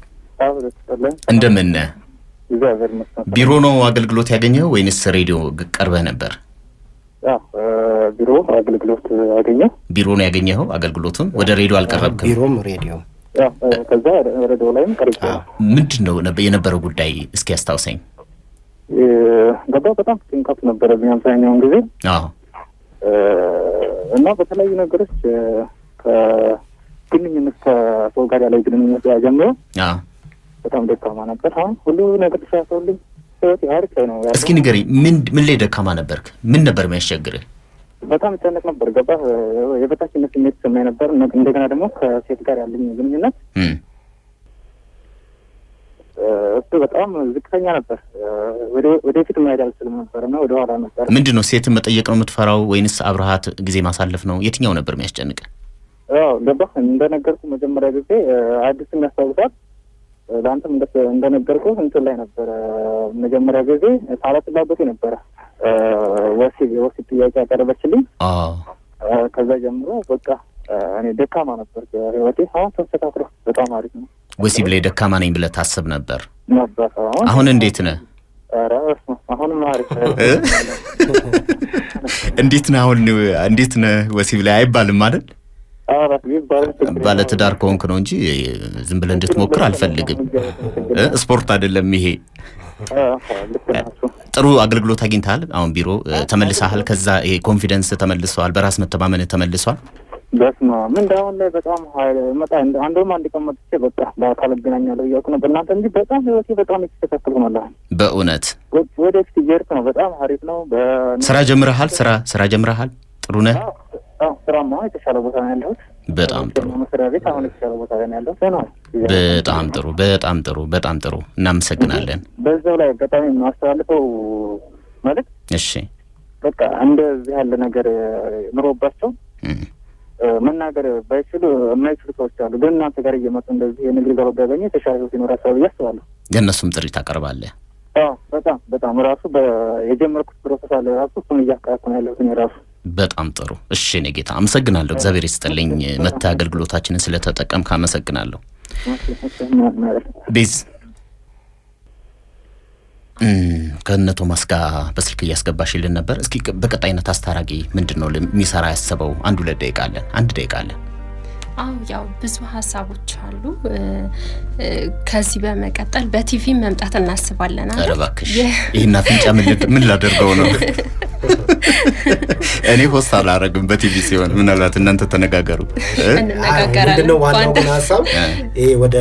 እንደምን ነህ? እግዚአብሔር ይመስገን። ቢሮ ነው አገልግሎት ያገኘው ወይንስ ሬዲዮ ግ- ቀርበህ ነበር? ያው ቢሮ አገልግሎት አገኘው። ቢሮ ነው ያገኘኸው አገልግሎቱን? ወደ ሬዲዮ አልቀረብክም? ቢሮም ሬዲዮ ያው ከዛ ሬዲዮ ላይም ቀርጬ ነው ምንድን ነው ነበ- የነበረው ጉዳይ እስኪ ያስታውሰኝ። ገባ። በጣም ጭንቀት ነበረብኝ አብዛኛውን ጊዜ አዎ እ፣ እና በተለያዩ ነገሮች እ፣ ከግንኙነት ከሰው ጋር ያለው ግንኙነት ጀምሮ አዎ በጣም ደካማ ነበር። አሁን ሁሉ ነገር ተሻሽሎልኝ ህይወት አሪፍ ላይ ነው ያለው። እስኪ ንገሪ፣ ምን ምን ላይ ደካማ ነበርክ? ምን ነበር የሚያስቸግርህ? በጣም ይጨነቅ ነበር። ገባ የበታችነት ስሜት ይሰማኝ ነበር። እነ- እንደገና ደግሞ ከሴት ጋር ያለኝ ግንኙነት እም፣ እ፣ እሱ በጣም ዝቅተኛ ነበር። እ፣ ወደ- ወደፊት መሄድ አልችልም ነበር እና ወደ ኋላ ነበር። ምንድን ነው ሴትን መጠየቅ ነው የምትፈራው ወይንስ አብረሃት ጊዜ ማሳለፍ ነው? የትኛው ነበር የሚያስጨንቅ? ያው ገባህ እንደነገርኩ መጀመሪያ ጊዜ አዲስ የሚያስታውሳት ለአንተም እንደ- እንደነገርኩ እንትን ላይ ነበረ መጀመሪያ ጊዜ ሳላስላበቱ ነበረ ወሲብ የወሲብ ጥያቄ ያቀረበችልኝ አዎ ከዛ ጀምሮ በቃ እኔ ደካማ ነበር ህይወቴ አሁን ተስተካክሎ በጣም አሪፍ ነው ወሲብ ላይ ደካማ ነኝ ብለህ ታስብ ነበር። ነበር አሁን አሁን እንዴት ነህ? ኧረ በስመ አብ፣ አሁንም አሪፍ እ? እንዴት ነህ? አሁን እንዴት ነህ? ወሲብ ላይ አይባልም አይደል? ኧረ ቢባል ችግር ባለትዳር ከሆንክ ነው እንጂ ዝም ብለህ እንድትሞክር አልፈልግም። እ? ስፖርት አይደለም ይሄ። የለውም። ልክ ናችሁ ጥሩ አገልግሎት አግኝተሃል። አሁን ቢሮ እ፣ ተመልሰሃል። ከዛ ይሄ ኮንፊደንስ ተመልሰዋል። በራስ መተማመን ተመልሷል። በስመ አብ ምን አሁን ላይ በጣም ሀይል መጣ እንደ- አንዱም አንድ ቀን መጥቼ በቃ በአካል እገናኛለሁ እያልኩ ነው በእናንተ እንጂ በጣም ህይወቴ በጣም የተስተካከል ሆናለሁ በእውነት ወ- ወደፊት እየሄድኩ ነው በጣም አሪፍ ነው በ- ስራ ጀምረሃል። ስራ ስራ ጀምረሃል። ጥሩ ነህ። አዎ፣ ስራማ አሁን የተሻለ ቦታ ነው ያለሁት በጣም ጥሩ መስሪያ ቤት አሁን የተሻለ ቦታ ላይ ነው ያለሁት ነው በጣም ጥሩ በጣም ጥሩ በጣም ጥሩ። እናመሰግናለን። በዛው ላይ አጋጣሚ የማስተላልፈው መልዕክት እሺ በቃ እንደዚህ ያለ ነገር ኑሮባቸው እም፣ እ፣ መናገር ባይችሉ የማይችሉ ሰዎች አሉ። ግን እናንተ ጋር እየመጡ እንደዚህ የንግድ ገባ ቢያገኙ የተሻለ ህይወት ይኖራቸዋል ብዬ አስባለሁ። ለእነሱም ጥሪ ታቀርባለህ። አዎ በጣም በጣም ራሱ በ- የጀመርኩት ፕሮሰስ አለ ራሱ እሱን እያካያኩ ነው ያለሁት እኔ ራሱ በጣም ጥሩ። እሺ እኔ ጌታ አመሰግናለሁ። እግዚአብሔር ይስጥልኝ። መተህ አገልግሎታችንን ስለተጠቀምክ አመሰግናለሁ። ቤዝ እም፣ ከእነ ቶማስ ጋር በስልክ እያስገባሽልን ነበር። እስኪ በቀጣይነት አስታራቂ ምንድን ነው የሚሰራ ያሰበው? አንድ ሁለት ደቂቃ አለን። አንድ ደቂቃ አለን። አው ያው ብዙ ሀሳቦች አሉ። እ፣ እ፣ ከዚህ በመቀጠል በቲቪ መምጣት እናስባለን። ኧረ አይደል? እባክሽ የ- ይህን አፍንጫ ምን ልድ- ምን ላደርገው ነው? እኔ ሆስት አላረግም በቲቪ ሲሆን፣ ምናልባት እናንተ ተነጋገሩ እ? እንነጋገራለን። ምንድነው ዋናው በአንድ- ግን ሀሳብ ይሄ ወደ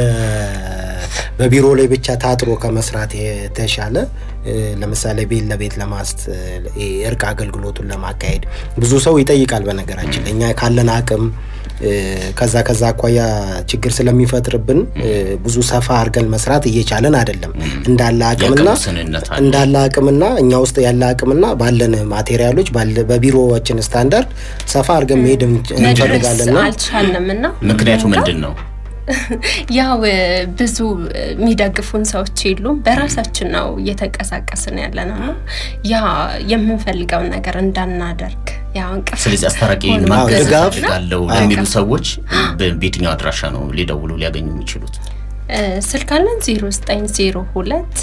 በቢሮ ላይ ብቻ ታጥሮ ከመስራት የተሻለ እ፣ ለምሳሌ ቤት ለቤት ለማስት ይሄ እርቅ አገልግሎቱን ለማካሄድ ብዙ ሰው ይጠይቃል። በነገራችን ላይ እኛ ካለን አቅም እ፣ ከዛ ከዛ አኳያ ችግር ስለሚፈጥርብን እ፣ ብዙ ሰፋ አድርገን መስራት እየቻለን አይደለም። እንዳለ አቅምና የአቅም ውስንነት አለ። እንዳለ አቅምና እኛ ውስጥ ያለ አቅምና ባለን ማቴሪያሎች ባለ- በቢሮዎችን ስታንዳርድ ሰፋ አድርገን መሄድ መድረስ እንፈልጋለንና አልቻልንም እና ምክንያቱ ምንድን ነው? ያው እ፣ ብዙ እ፣ የሚደግፉን ሰዎች የሉም። በራሳችን ነው እየተንቀሳቀስን ያለ ነው እና ያ የምንፈልገውን ነገር እንዳናደርግ ያው እንቅፋት ስለዚህ አስታራቂ ሆኖ ማገዝ ድጋፍ እፈልጋለሁ አዎ። ለሚሉ ሰዎች በ- በየትኛው አድራሻ ነው ሊደውሉ ሊያገኙ የሚችሉት? እ፣ ስልክ አለን 0902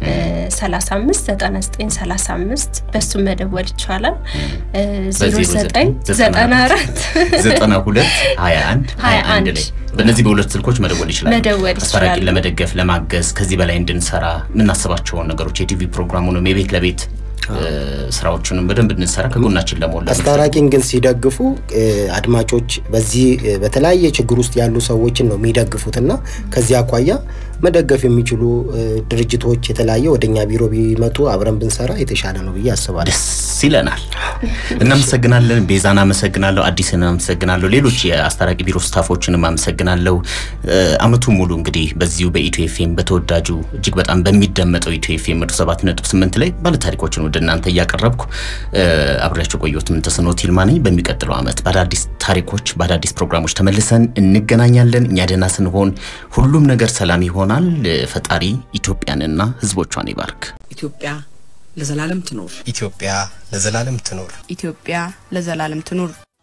35 99 35 በሱ መደወል ይቻላል። እ፣ 09 94 ዘጠና ሁለት ሀያ አንድ ሀያ አንድ ላይ በእነዚህ በሁለት ስልኮች መደወል ይችላሉ። መደወል አስታራቂን ይችላሉ። ለመደገፍ ለማገዝ ከዚህ በላይ እንድንሰራ የምናስባቸውን ነገሮች የቲቪ ፕሮግራሙንም የቤት ለቤት እ፣ ስራዎቹንም በደንብ እንድንሰራ ከጎናችን ለመሆን አስታራቂን ግን ሲደግፉ እ፣ አድማጮች በዚህ እ፣ በተለያየ ችግር ውስጥ ያሉ ሰዎችን ነው የሚደግፉት እና ከዚህ አኳያ መደገፍ የሚችሉ እ፣ ድርጅቶች የተለያየ ወደኛ ቢሮ ቢመጡ አብረን ብንሰራ የተሻለ ነው ብዬ አስባለሁ። ደስ ይለናል። እናመሰግናለን። ቤዛን አመሰግናለሁ። አዲስን አመሰግናለሁ። ሌሎች የአስታራቂ ቢሮ ስታፎችንም አመሰግናለሁ። እ፣ አመቱ ሙሉ እንግዲህ በዚሁ በኢትዮ ኤፍኤም በተወዳጁ እጅግ በጣም በሚደመጠው ኢትዮ ኤፍኤም መቶ ሰባት ነጥብ ስምንት ላይ ባለታሪኮችን ወደ እናንተ እያቀረብኩ እ፣ አብሬያቸው ቆየሁት። ምንተስኖት ይልማ ነኝ። በሚቀጥለው አመት በአዳዲስ ታሪኮች በአዳዲስ ፕሮግራሞች ተመልሰን እንገናኛለን። እኛ ደህና ስንሆን ሁሉም ነገር ሰላም ይሆናል። ፈጣሪ ኢትዮጵያንና ሕዝቦቿን ይባርክ። ኢትዮጵያ ለዘላለም ትኖር። ኢትዮጵያ ለዘላለም ትኖር። ኢትዮጵያ ለዘላለም ትኑር።